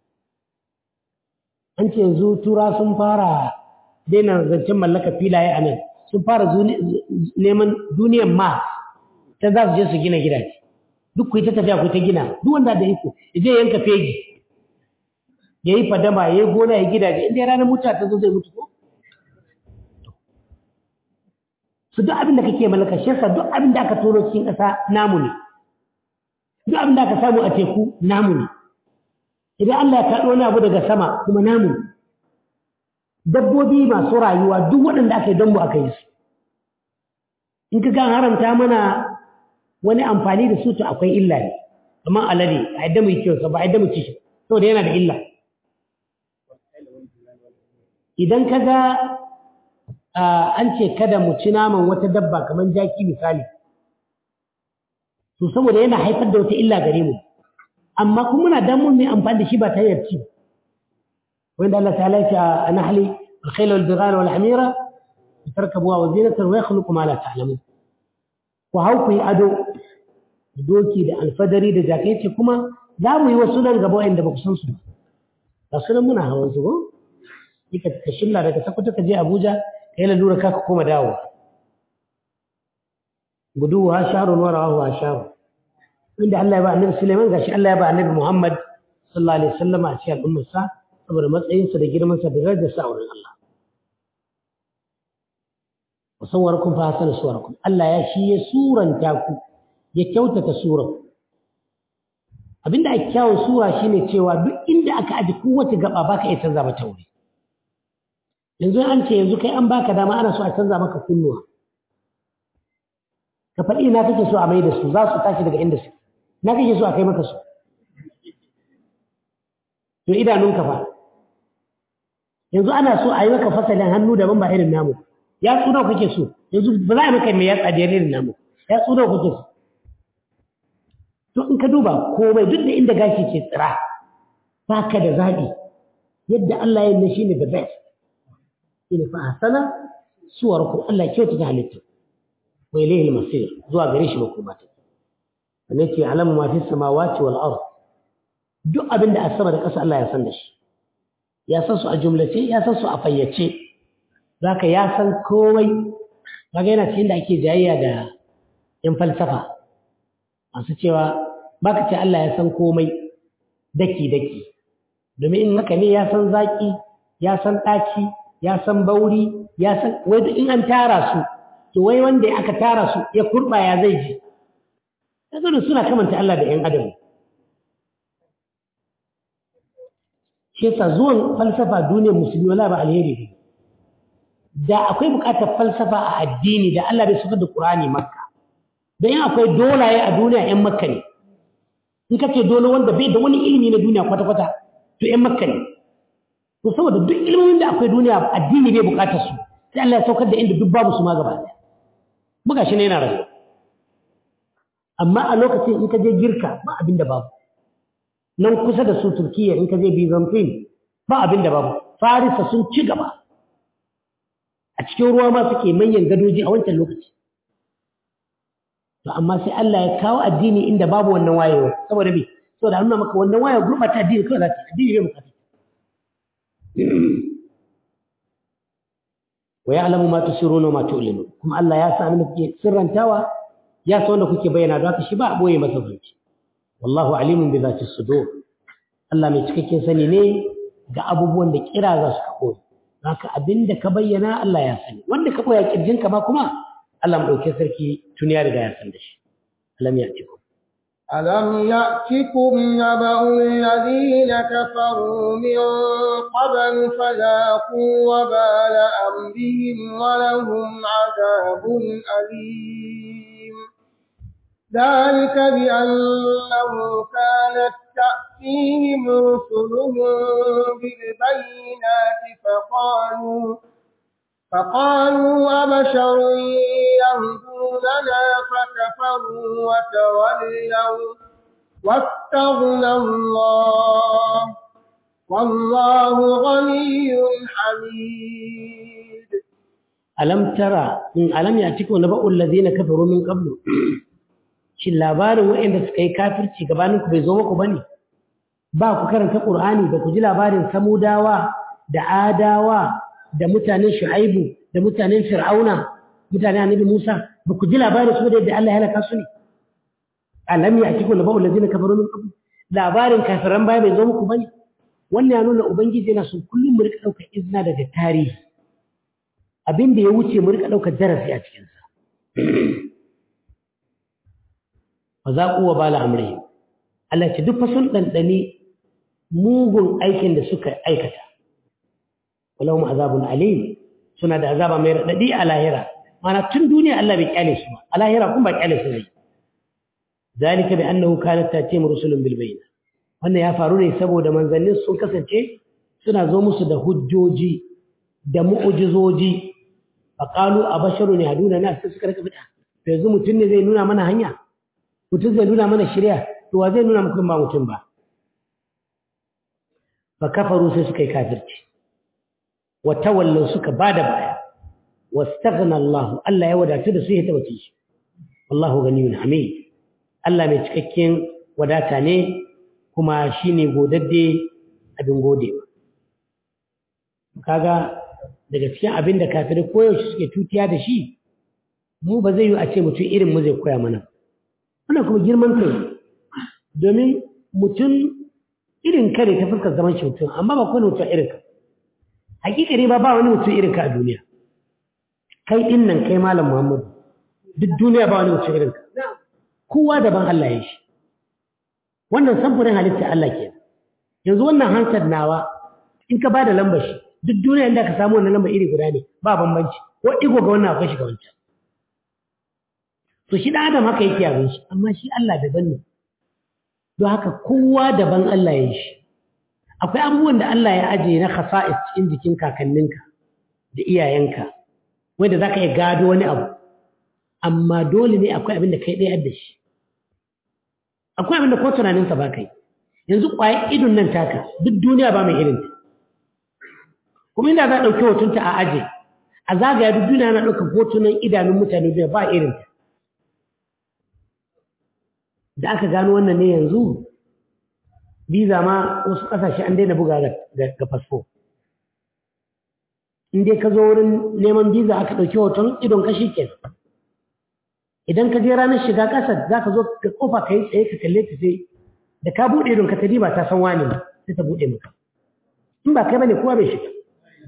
B: an ce yanzu tura sun fara daina zancen mallaka filaye a nan sun fara neman duniyar ma ta za su je su gina gidaje duk ku yi ta tafiya ku ta gina duk wanda da iko ya je yanka fegi ya yi fadama ya yi gona ya gidaje inda ya ranar mutuwa ta zo zai mutu ko su duk abin da kake mallaka shi yasa duk abin da aka turo cikin ƙasa namu ne duk abin da aka samu a teku namu ne idan Allah ya kaɗo wani abu daga sama kuma namu ne dabbobi masu rayuwa duk waɗanda aka yi don mu aka yi su in ka gan haramta mana wani amfani da su to akwai illa ne amma alade a yadda mu yi kyau ba a yadda mu ci shi saboda yana da illa idan ka ga an ce kada mu ci naman wata dabba kamar jaki misali to saboda yana haifar da wata illa gare mu amma kuma muna damun mai amfani da shi ba ta hanyar ci wanda Allah ta'ala ya ce a nahli al-khayl wal bighala wal hamira tarkabuha wa zinatan wa yakhluqu ma la ta'lamun ku hau ku yi ado doki da alfadari da jakai ce kuma za mu yi wasu nan gaba wanda ba ku san su ba ba su nan muna hawan su ko kika ka shilla daga sakwata ka je Abuja ka yi lalura ka koma dawo gudu ha shahrun wa rawahu ha shahrun inda Allah ya ba annabi Sulaiman gashi Allah ya ba annabi Muhammad sallallahu alaihi wasallam a cikin al'ummarsa saboda matsayinsa da girmansa da darajarsa a wurin Allah wasawwarakum fa hasana suwarakum Allah ya shi ya suranta ku ya kyautata suran abinda ake kyawun sura shine cewa duk inda aka aji kowace gaba baka iya canza mata wuri yanzu an ce yanzu kai an baka dama ana so a canza maka kunnuwa ka faɗi ina kake so a mai da su za su tashi daga inda su na kake so a kai maka su to idanunka fa yanzu ana so a yi maka fasalin hannu daban ba irin namu ya tsuna kake so yanzu ba za a maka mai yatsa da irin namu ya tsuna kake so to in ka duba komai duk da inda gashi ke tsira ba ka da zaɓi yadda Allah ya yi shi ne the best shine fa hasana suwarku Allah ya kyauta ta halittu wa ilayhi al-masir zuwa gare shi makoma ta sannan ce alamu ma fi samawati wal ard duk abin da a sama da ƙasa Allah ya san da shi ya san su a jumlace ya san su a fayyace zaka ya san komai kaga yana cikin da ake jayayya da yan falsafa masu cewa baka ce Allah ya san komai daki daki domin in haka ne ya san zaki ya san ɗaci ya san bauri ya san wai in an tara su to wai wanda aka tara su ya kurba ya zai ji kaga suna kamanta Allah da ƴan adam shi yasa zuwan falsafa duniyar musulmi wala ba alheri ne da akwai buƙatar falsafa a addini da Allah bai saka da Qur'ani Makka dan in akwai dolaye a duniya ƴan Makka ne in kace dole wanda bai da wani ilimi na duniya kwata kwata to ƴan Makka ne to saboda duk ilimin da akwai duniya addini bai buƙatar su sai Allah ya saukar da inda duk babu su ma gaba ɗaya buga shi ne yana rayuwa amma a lokacin in ka je girka ba abin da babu nan kusa da su turkiya in ka je byzantine ba abin da babu farisa sun ci gaba a cikin ruwa ma suke manyan gadoji a wancan lokaci to amma sai Allah ya kawo addini inda babu wannan wayewa saboda me saboda nuna maka wannan wayewa gurbata addini kawai za ta addini bai bukata wa ya'lamu ma tusirruna wa ma tu'linun kuma Allah ya san abin da kuke sirrantawa ya san wanda kuke bayyana don haka shi ba a boye masa zanci wallahu alimun bi zati sudur Allah mai cikakken sani ne ga abubuwan da kira za su kaɓo haka abin da ka bayyana Allah ya sani wanda ka ɓoya kirjinka ma kuma Allah mu ɗauke sarki tun ya riga ya san da shi alam ya tiku
C: ألم يأتكم نبأ الذين كفروا من قبل فذاقوا وبال أمرهم ولهم عذاب أليم ذلك بأنه كانت تأتيهم رسلهم بالبينات فقالوا فقالوا أبشر يهدوننا فكفروا وتولوا واستغنى الله والله غني حميد
B: ألم ترى ألم يأتكم نبأ الذين كفروا من قبل shin labarin waɗanda suka yi kafirci gabaninku bai zo muku ba ne ba ku karanta ƙur'ani da ku ji labarin samudawa da adawa da mutanen shu'aibu da mutanen fir'auna mutanen annabi musa ba ku ji labarin su da yadda Allah ya halaka su ne alam ya atiku naba'u allazina kafaru min qabl labarin kafiran baya bai zo muku ba ne wannan ya nuna ubangiji yana son kullum mu rika ɗaukar izina daga tarihi abin da ya wuce mu rika ɗaukar darasi a cikinsa fa za ku wa bala amri Allah ce duk fa sun dandane mugun aikin da suka aikata walahum azabun alim suna da azaba mai radadi a lahira mana tun duniya Allah bai kyale su ba a lahira kun ba kyale su ne zalika bi annahu kanat tatim rusulun bil bayna wannan ya faru ne saboda manzannin sun kasance suna zo musu da hujjoji da mu'ujizoji faqalu abasharun yahduna nas suka rika fita yanzu mutum ne zai nuna mana hanya mutum zai nuna mana shirya to wa zai nuna muku ba mutum ba fa kafaru sai suka yi kafirci wa tawallu suka bada baya wastaghna Allah Allah ya wadatu da su ya tawace shi wallahu ganiyun hamid Allah mai cikakken wadata ne kuma shine godadde abin godewa kaga daga cikin abin da kafirai koyaushe suke tutiya da shi mu ba zai yi a ce mutum irin mu zai koya mana wannan kuma girman kai domin mutum irin kare ta fuskar zaman shi mutum amma ba kowane mutum irin ka hakikari ba ba wani mutum irin ka a duniya kai din nan kai malam muhammadu duk duniya ba wani mutum irin ka kowa daban Allah ya shi wannan samfurin halitta Allah ke yanzu wannan hansar nawa in ka ba da lambar shi duk duniya inda ka samu wannan lambar iri guda ne ba bambanci ko digo ga wannan akwai shi ga wancan to shi da adam haka yake abin shi amma shi Allah daban ne don haka kowa daban Allah ya yi shi akwai abubuwan da Allah ya ajiye na khasa'is cikin jikin kakanninka da iyayenka wanda zaka iya gado wani abu amma dole ne akwai abin da kai ɗaya da shi akwai abin da ko tunaninsa ba kai yanzu ƙwayar idon nan taka duk duniya ba mai irinta kuma inda za a ɗauki hotunta a aje a zagaya duk duniya na ɗaukar hotunan idanun mutane duniya ba irinta da aka gano wannan ne yanzu biza ma wasu ƙasashe an daina buga ga fasfo in dai ka zo wurin neman biza aka ɗauki hoton idon ka shi kenan idan ka je ranar shiga ƙasar za ka zo ka kofa ka yi tsaye ka kalle ta sai da ka buɗe idon ka ta ba ta san wani sai ta buɗe maka in ba kai bane kowa bai shiga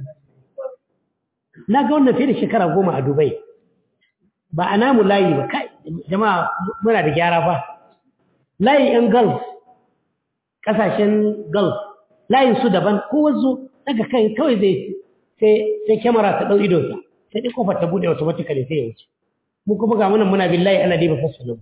B: na ga wannan fiye da shekara goma a dubai ba a namu layi ba kai jama'a muna da gyara ba layi yan gulf kasashen gulf layin su daban ko wazo daga kai kawai zai sai sai kyamara ta dau idonsa sai dai kofar ta bude automatically sai ya wuce mu kuma ga munan muna billahi ana dai ba fasu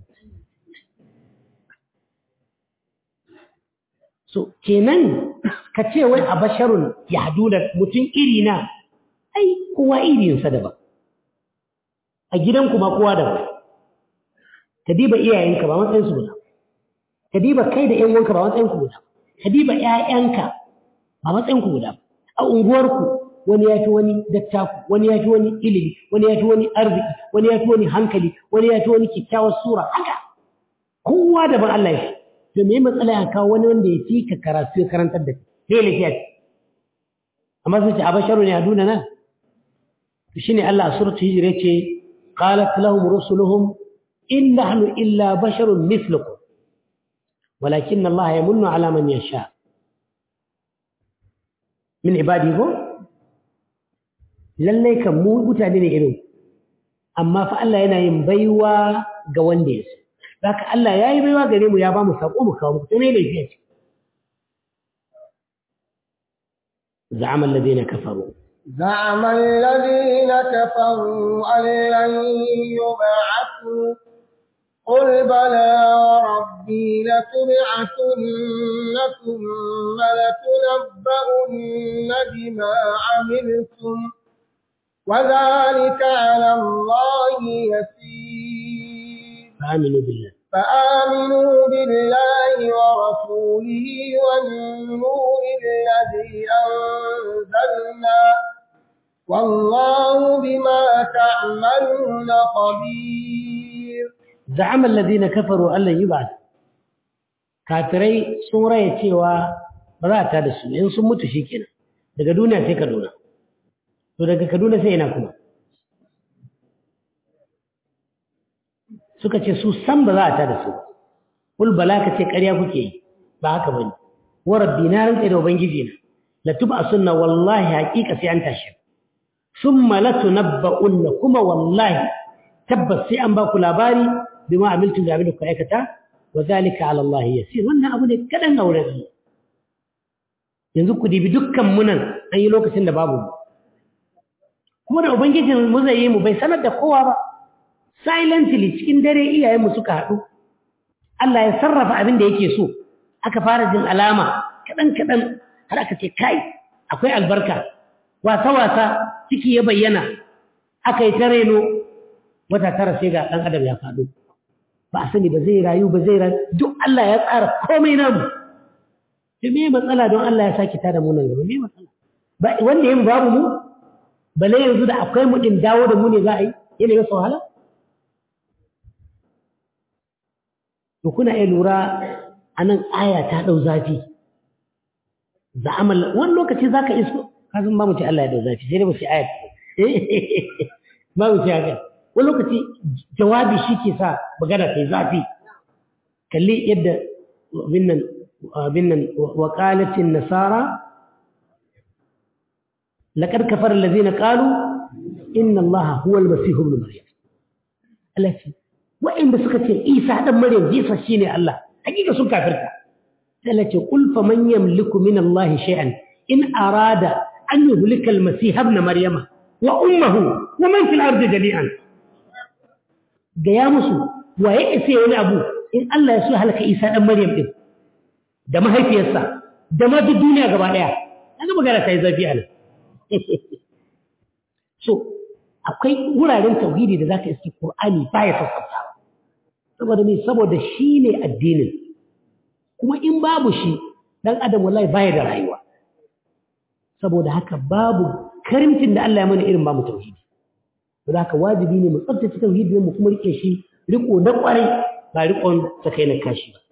B: so kenan ka ce wai a basharun ya hadu da mutum iri na ai kowa irinsa daban a gidanku ma kowa daban ka diba iyayenka ba matsayinsu guda ka diba kai da ƴan uwanka ba matsayinku guda ka diba ƴaƴanka ba matsayinku guda a unguwarku wani ya fi wani dattaku wani ya fi wani ilimi wani ya fi wani arziki wani ya fi wani hankali wani ya fi wani kyakkyawar sura haka kowa daban Allah ya fi to me matsala ya kawo wani wanda ya fi ka karatu ya karantar da kai ne lafiya amma sun ce a basharu ne a duna nan to shine Allah a suratul hijr yace qalat lahum rusuluhum in nahnu illa basharun mithlukum walakin Allah yamunnu ala man yasha min ibadihi ko lallai kan mu mutane ne irin amma fa Allah yana yin baiwa ga wanda ya so haka Allah ya yi baiwa gare mu ya ba mu sako mu kawo muku to ne laifi ce زعم الذين كفروا
C: زعم الذين كفروا أن لن يبعثوا قل بلى وربي لتبعثن ثم لتنبؤن بما عملتم وذلك على الله يسير
B: فآمنوا بالله
C: فآمنوا بالله ورسوله والنور الذي أنزلنا والله بما تعملون خبير
B: زعم الذين كفروا أن لن يبعث kafirai sun raya cewa ba za ta da su in sun mutu shi kenan daga duniya sai kaduna to daga kaduna sai ina kuma suka ce su san ba za a ta da su kul bala ka ce ƙarya kuke yi ba haka bane wa rabbi na rantsa da ubangiji na la tuba sunna wallahi haqiqa sai an tashi summa la tunabba'unna kuma wallahi tabbas sai an ba ku labari bima amiltu da abin da ku aikata wa zalika ala Allah yasir wannan abu ne kadan aure Allah yanzu ku dibi dukkan munan an yi lokacin da babu mu kuma da ubangijin mu zai yi mu bai sanar da kowa ba silently cikin dare iyayenmu suka haɗu Allah ya sarrafa abin da yake so aka fara jin alama kaɗan-kaɗan har aka ce kai akwai albarka wasa-wasa ciki ya bayyana aka yi ta reno wata tara sai ga ɗan adam ya faɗo ba a sani ba zai rayu ba zai rayu duk Allah ya tsara komai namu to me matsala don Allah ya sake tada mu nan gaba me matsala ba wanda yin babu mu bale yanzu da akwai mu din dawo da mu ne za a yi yana yi wahala to kuna iya lura a nan aya ta ɗau zafi za amal wani lokaci za ka iso kasan ba mu ce Allah ya ɗau zafi sai dai mu ce aya ba mu ce haka wani lokaci jawabi shi ke sa magana ta yi zafi kalli yadda abin nan wakalatin nasara لقد كفر الذين قالوا إن الله هو المسيح ابن مريم التي وإن بسكت عيسى ابن مريم جيسى شيني الله حقيقة سن كافرتا التي قل فمن يملك من الله شيئا إن أراد أن يهلك المسيح ابن مريم وأمه ومن في الأرض جميعا قيامسو ويأسي ولا أبو إن الله يسوع لك عيسى ابن مريم إذ da mahaifiyarsa da ma duk duniya gaba daya an magana ta yi zafi a nan so akwai wuraren tauhidi da zaka iske Qur'ani baya sassautawa saboda me saboda shi ne addinin kuma in babu shi dan adam wallahi baya da rayuwa saboda haka babu karimcin da Allah ya mana irin bamu tauhidi saboda haka wajibi ne mu tsaftace tauhidin mu kuma rike shi riko na kwarai ba rikon sakai na kashi ba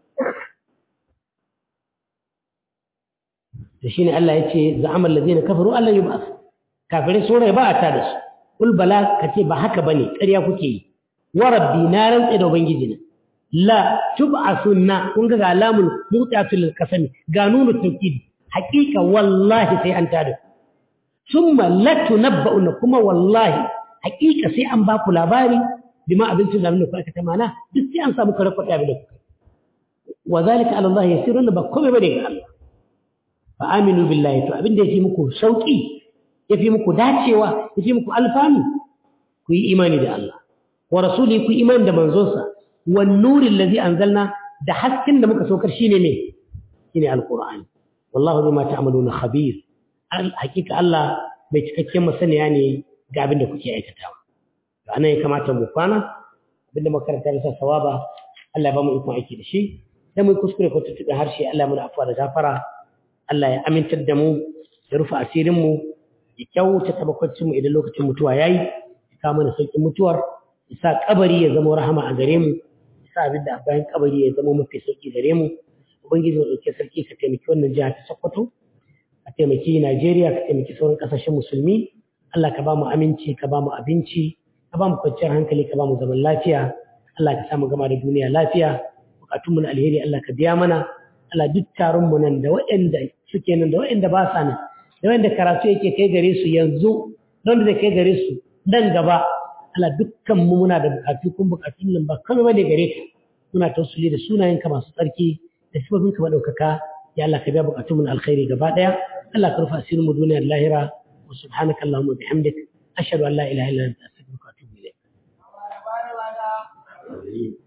B: da shine Allah yace za'amal ladina kafaru Allah yub'ath kafirai sun rai ba a ta da su kul bala kace ba haka bane ƙarya kuke yi wa rabbi na rantsa da ubangiji na la tub'asunna kun ga alamul mutatil qasami ga nunu tawkid haqiqa wallahi sai an tada summa la tunabba'una kuma wallahi haqiqa sai an ba ku labari bima abincin da ku aka tamana duk sai an samu kare kwaɗi abin da kuka wa zalika ala Allah yasirun ba komai bane ga Allah fa aminu billahi to abin da yafi muku sauki yafi muku dacewa yafi muku alfanu ku yi imani da Allah wa rasuli ku imani da manzonsa wan nuri allazi anzalna da hasken da muka saukar shine me shine alqur'ani wallahu bima ta'maluna khabir hakika Allah bai cikakken masaniya ne ga abin da kuke aikatawa to anan ya kamata mu kwana abinda makaranta bisa sawaba Allah ya ba mu ikon aiki da shi dan mu kuskure ko tutuɓe harshe Allah mu da afwa da gafara Allah ya amintar da mu ya rufe asirin mu ya kyautata makwancin mu idan lokacin mutuwa yayi ya kawo mana sauƙin mutuwar ya sa kabari ya zama rahama a gare mu ya sa abin da bayan kabari ya zama mafi sauƙi gare mu ubangiji mu ɗauke sarki ka taimaki wannan jiha ta sokoto ka taimaki najeriya ka taimaki sauran ƙasashen musulmi allah ka ba mu aminci ka ba mu abinci ka ba mu kwanciyar hankali ka ba mu zaman lafiya allah ka sa mu gama da duniya lafiya bukatunmu na alheri allah ka biya mana allah duk taron mu nan da waɗanda suke nan da waɗanda ba sa nan da waɗanda karatu yake kai gare su yanzu da wanda zai kai gare su nan gaba Allah dukkan mu muna da bukatu kun bukatun nan ba kame bane gare ka muna tausuli da sunayenka masu tsarki da sifofin ka madaukaka ya Allah ka biya bukatun mu na alkhairi gaba daya Allah ka rufa asirin mu duniyar lahira wa subhanaka allahumma bihamdik ashhadu an la ilaha illa anta astaghfiruka wa atubu ilayk